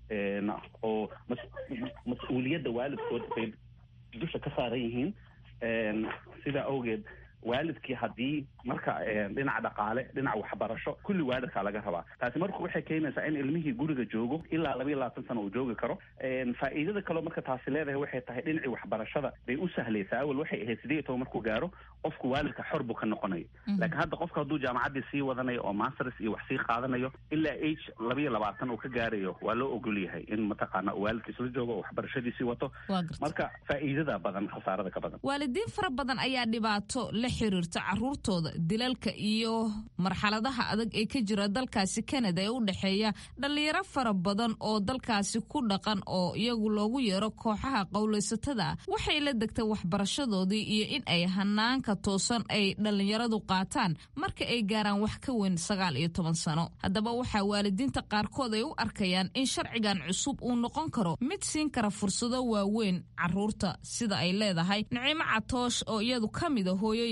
oo mas-uuliyadda waalidkood bay dusha ka saaran yihiin sidaa awgeed waalidkii haddii marka dhinaca dhaqaale dhinaca waxbarasho kulli waalidkaa laga rabaa taasi marka waxay keenaysaa in ilmihii guriga joogo ilaa laba iyo labaatan sano uu joogi karo faa'iidada kaleo marka taasi leedahay waxay tahay dhinacii waxbarashada bay u sahlaysaa awal waxay ahayd sideed iyo toban markuu gaaro qofku waalidka xor buu ka noqonayo laakiin hadda qofka hadduu jaamacaddii sii wadanayo oo masters iyo wax sii qaadanayo ilaa age laba iyo labaatan uu ka gaarayo waa loo ogol yahay in mataqaana uu waalidkiis la joogo oo waxbarashadiisii wato marka faa'iidada badan khasaarada ka badan waalidiin fara badan ayaa dhibaato la xiriirta caruurtooda dilalka iyo marxaladaha adag ee ka jira dalkaasi kanada ee u dhexeeya dhallinyaro fara badan oo dalkaasi ku dhaqan oo iyagu loogu yeero kooxaha qowlaysatada waxay la degtay waxbarashadoodii iyo in ay hanaanka toosan ay dhallinyaradu qaataan marka ay gaaraan wax ka weyn sagaal iyo toban sano haddaba waxaa waalidiinta qaarkood ay u arkayaan in sharcigan cusub uu noqon karo mid siin kara fursado waaweyn caruurta sida ay leedahay nicimo catoosh oo iyadu ka mida hooyooyin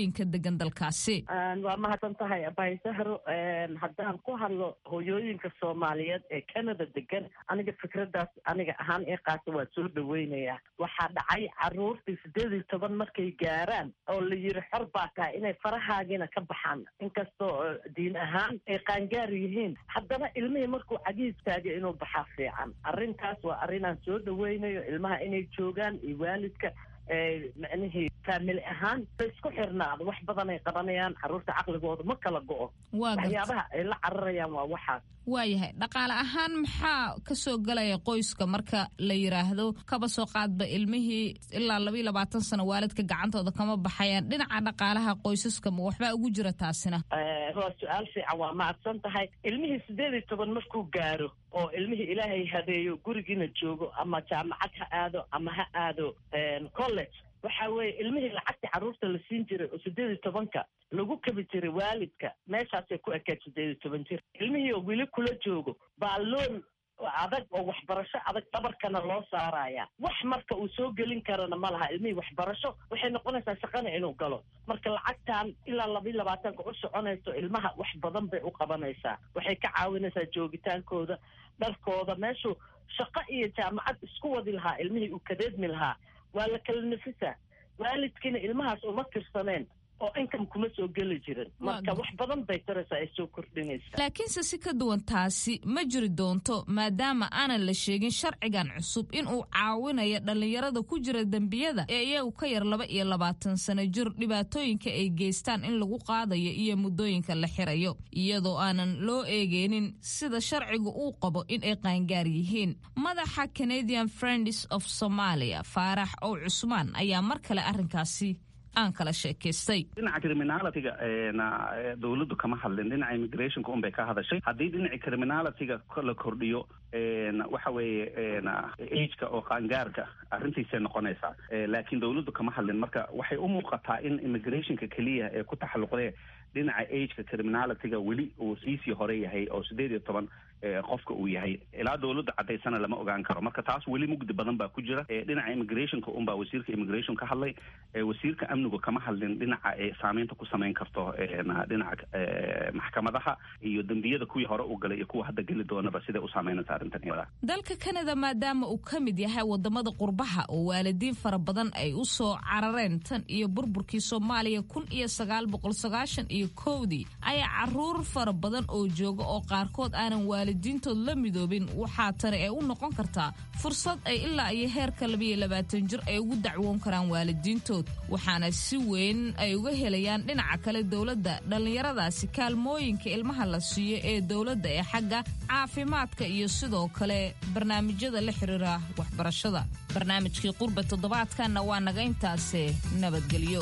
hooyooyinka degan dalkaasi waa mahadsan tahay abaysahro haddaan ku hadlo hooyooyinka soomaaliyeed ee canada degan aniga fikraddaas aniga ahaan ee qaata waa soo dhaweynayaa waxaa dhacay caruurtii sideed iyo toban markay gaaraan oo la yiri xor baa tahay inay farahaagiina ka baxaan inkastoo diin ahaan ay qaangaar yihiin haddana ilmihii markuu cagiis taagay inuu baxaa fiican arrintaas waa arrinaan soo dhaweynayo ilmaha inay joogaan iyo waalidka micnihii faamili ahaan la isku xirnaado wax badan ay qabanayaan caruurta caqligooda ma kala go-o waxyaabaha ay la cararayaan waa waxaas waayahay dhaqaale ahaan maxaa kasoo galaya qoyska marka la yiraahdo kaba soo qaadba ilmihii ilaa labaiyo labaatan sano waalidka gacantooda kama baxayaan dhinaca dhaqaalaha qoysaska ma waxbaa ugu jira taasina waa su-aal fiican waa mahadsan tahay ilmihii sideed iyo toban markuu gaaro oo ilmihii ilaahay habeeyo gurigiina joogo ama jaamacad ha aado ama ha aado college waxa weeye ilmihii lacagta carruurta la siin jiray oo sideed iyo tobanka lagu kabi jiray waalidka meeshaasay ku ekayd sideed iyo toban jir ilmihii oo weli kula joogo baa loon adag oo waxbarasho adag dhabarkana loo saaraya wax marka uu soo gelin karana ma laha ilmihii waxbarasho waxay noqonaysaa shaqana inuu galo marka lacagtan ilaa labayo labaatanka u soconayso ilmaha wax badan bay u qabanaysaa waxay ka caawinaysaa joogitaankooda dharkooda meeshuu shaqo iyo jaamacad isku wadi lahaa ilmihii uu kadeedmi lahaa waa la kala nafisaa waalidkiina ilmahaas uma tirsaneen oo income kuma soo geli jirin marka wax badan bay taraysaa ay soo kordhinaysaa laakiinse si ka duwan taasi ma jiri doonto maadaama aanan la sheegin sharcigan cusub inuu caawinayo dhallinyarada ku jira dembiyada ee iyagu ka yar laba iyo labaatan sano jir dhibaatooyinka ay geystaan in lagu qaadayo iyo muddooyinka la xirayo iyadoo aanan loo eegeynin sida sharcigu uu qabo in ay qaangaar yihiin madaxa canadian friends of somalia faarax ow cusmaan ayaa mar kale arrinkaasi aan kala sheekaystay dhinaca criminalitiga dawladdu kama hadlin dhinaca immigrationka un bay ka hadashay haddii dhinaci criminalitiga la kordhiyo waxa weeye ageka oo qaangaarka arrintiisay noqonaysaa laakiin dawladdu kama hadlin marka waxay u muuqataa in immigrationka keliya ee ku taxalluqdee dhinaca ageka criminalitiga weli uu siisii hore yahay oo sideed iyo toban qofka uu yahay ilaa dawladda cadaysana lama ogaan karo marka taas weli mugdi badan baa ku jira dhinaca immigrationka unbaa wasiirka immigration ka hadlay wasiirka amnigu kama hadlin dhinaca ay saameynta ku samayn karto dhinaca maxkamadaha iyo dembiyada kuwii hore u galay iyo kuwa hadda geli doonaba siday u saameynaysa arrintan iyada dalka canada maadaama uu ka mid yahay wadamada qurbaha oo waalidiin fara badan ay u soo carareen tan iyo burburkii soomaaliya kun iyo sagaal boqol sagaashan iyo kowdii ayaa caruur fara badan oo jooga oo qaarkood aanan waalidiintood la midoobin waxaa tani ay u noqon kartaa fursad ay ilaa iyo heerka labayo labaatan jir ay ugu dacwoon karaan waalidiintood waxaana si weyn ay uga helayaan dhinaca kale dowladda dhallinyaradaasi kaalmooyinka ilmaha la siiyo ee dowladda ee xagga caafimaadka iyo sidoo kale barnaamijyada la xiriira waxbarashada barnaamijkii qurba toddobaadkanna waa naga intaase nabadgelyo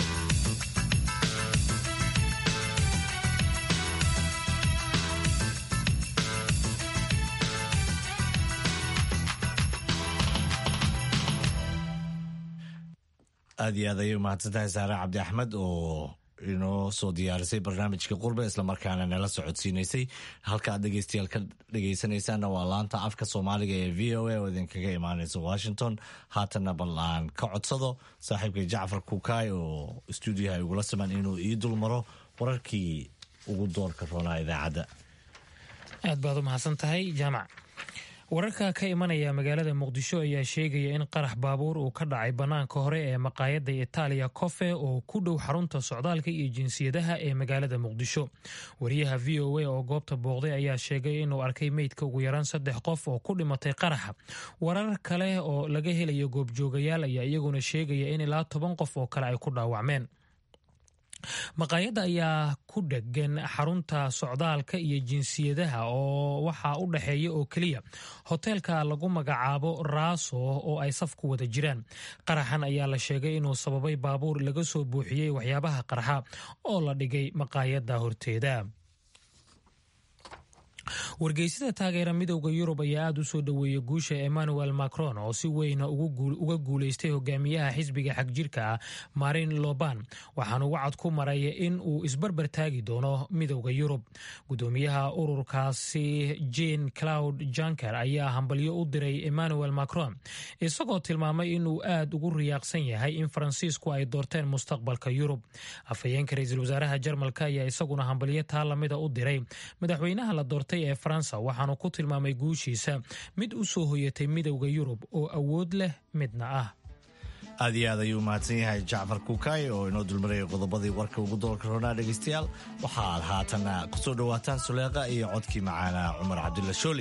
aad iyo aad ayay umahadsantahay saare cabdi axmed oo inoo soo diyaarisay barnaamijka qurbe islamarkaana nala socodsiinaysay halka aad dhegeystayaal ka dhegeysanaysaanna waa laanta afka soomaaliga ee v o a oo idinkaga imaaneysa washington haatanna bal aan ka codsado saaxiibka jacfar kukaay oo stuudiyaha igula siman inuu ii dulmaro wararkii ugu doorka roonaa idaacadda aad baad u mahadsan tahay jaamac wararka ka imanaya magaalada muqdisho ayaa sheegaya in qarax baabuur uu ka dhacay bannaanka hore ee maqaayadda itaaliya kofe oo ku dhow xarunta socdaalka iyo jinsiyadaha ee magaalada muqdisho wariyaha v o a oo goobta booqday ayaa sheegay inuu arkay meydka ugu yaraan saddex qof oo ku dhimatay qaraxa warar kale oo laga helayo goobjoogayaal ayaa iyaguna sheegaya in ilaa toban qof oo kale ay ku dhaawacmeen maqaayadda ayaa ku dhegan xarunta socdaalka iyo jinsiyadaha oo waxaa u dhexeeya oo keliya hoteelka lagu magacaabo raaso oo ay saf ku wada jiraan qaraxan ayaa la sheegay inuu sababay baabuur laga soo buuxiyey waxyaabaha qarxa oo la dhigay maqaayadda horteeda wargeysada taageera midowda yurub ayaa aada u soo dhoweeyey guusha emmanuel macron oo si weyna uga guuleystay hogaamiyaha xisbiga xagjirka ah marin loban waxaanu wacad ku maray in uu isbarbar taagi doono midowda yurub gudoomiyaha ururkaasi jean claud janker ayaa hambalyo u diray emmanuel macron isagoo tilmaamay inuu aad ugu riyaaqsan yahay in faransiisku ay doorteen mustaqbalka yurub afhayeenka ra-iisul wasaaraha jarmalka ayaa isaguna hambalyo taa lamida u diray madaxweynaha la doortay ee faransa waxaanu ku tilmaamay guushiisa mid u soo hoyatay midowda yurub oo awood leh midna ah aad iyo aad ayuu mahadsan yahay jacfar kuukay oo inoo dulmarayay qodobadii warka ugu doolka roonaa dhegaystayaal waxaad haatana ku soo dhowaataan suleeqa iyo codkii macaana cumar cabdulla shooli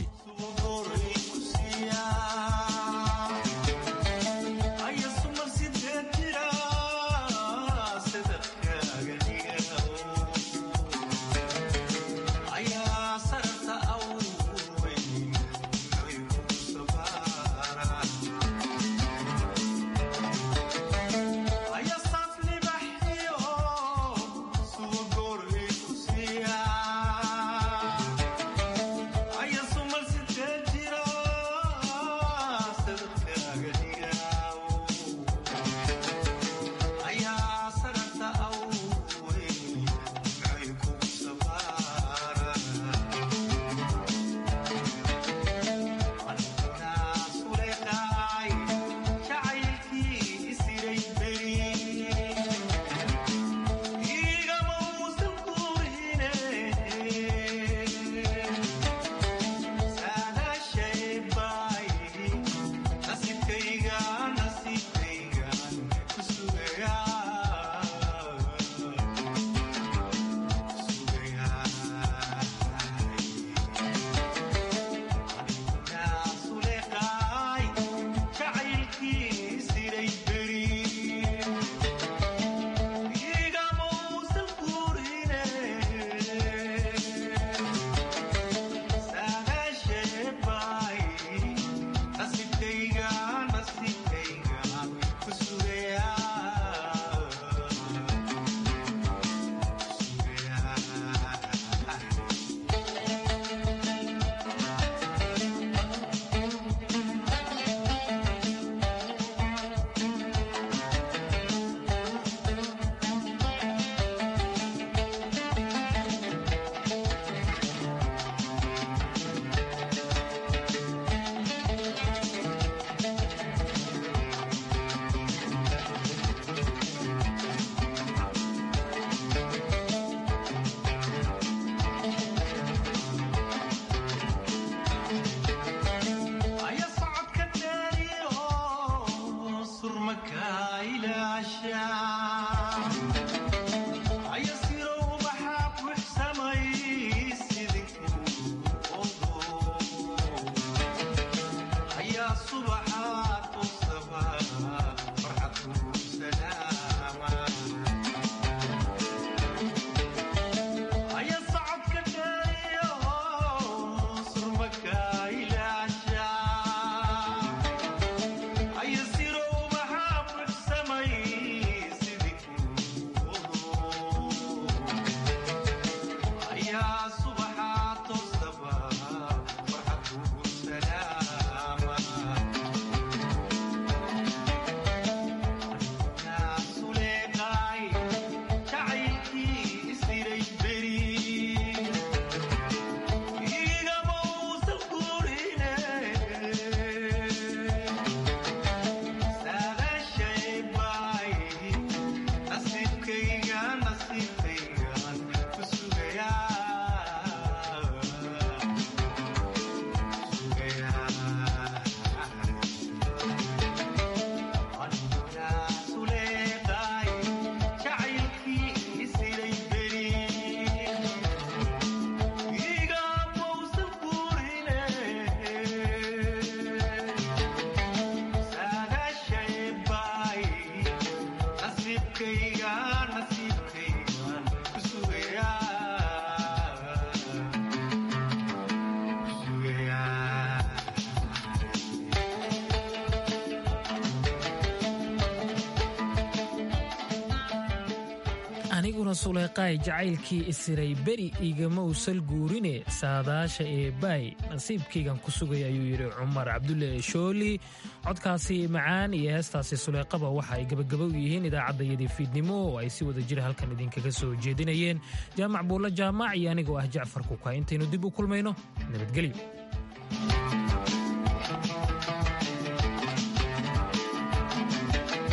aniguna suleyqaay jacaylkii isiray beri igama usal guurine saadaasha ee baay nasiibkaygan ku sugay ayuu yidhi cumar cabdulle shooli codkaasi macaan iyo heestaasi suleyqaba waxa ay gebagaba u yihiin idaacaddayadii fiidnimo oo ay si wada jira halkan idinkaga soo jeedinayeen jaamac buulla jaamac iyo anigoo ah jacfar kuka intaynu dib u kulmayno nabadgelyo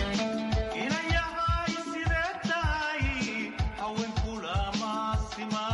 inayahay sidee tahay haweenkula maasimaa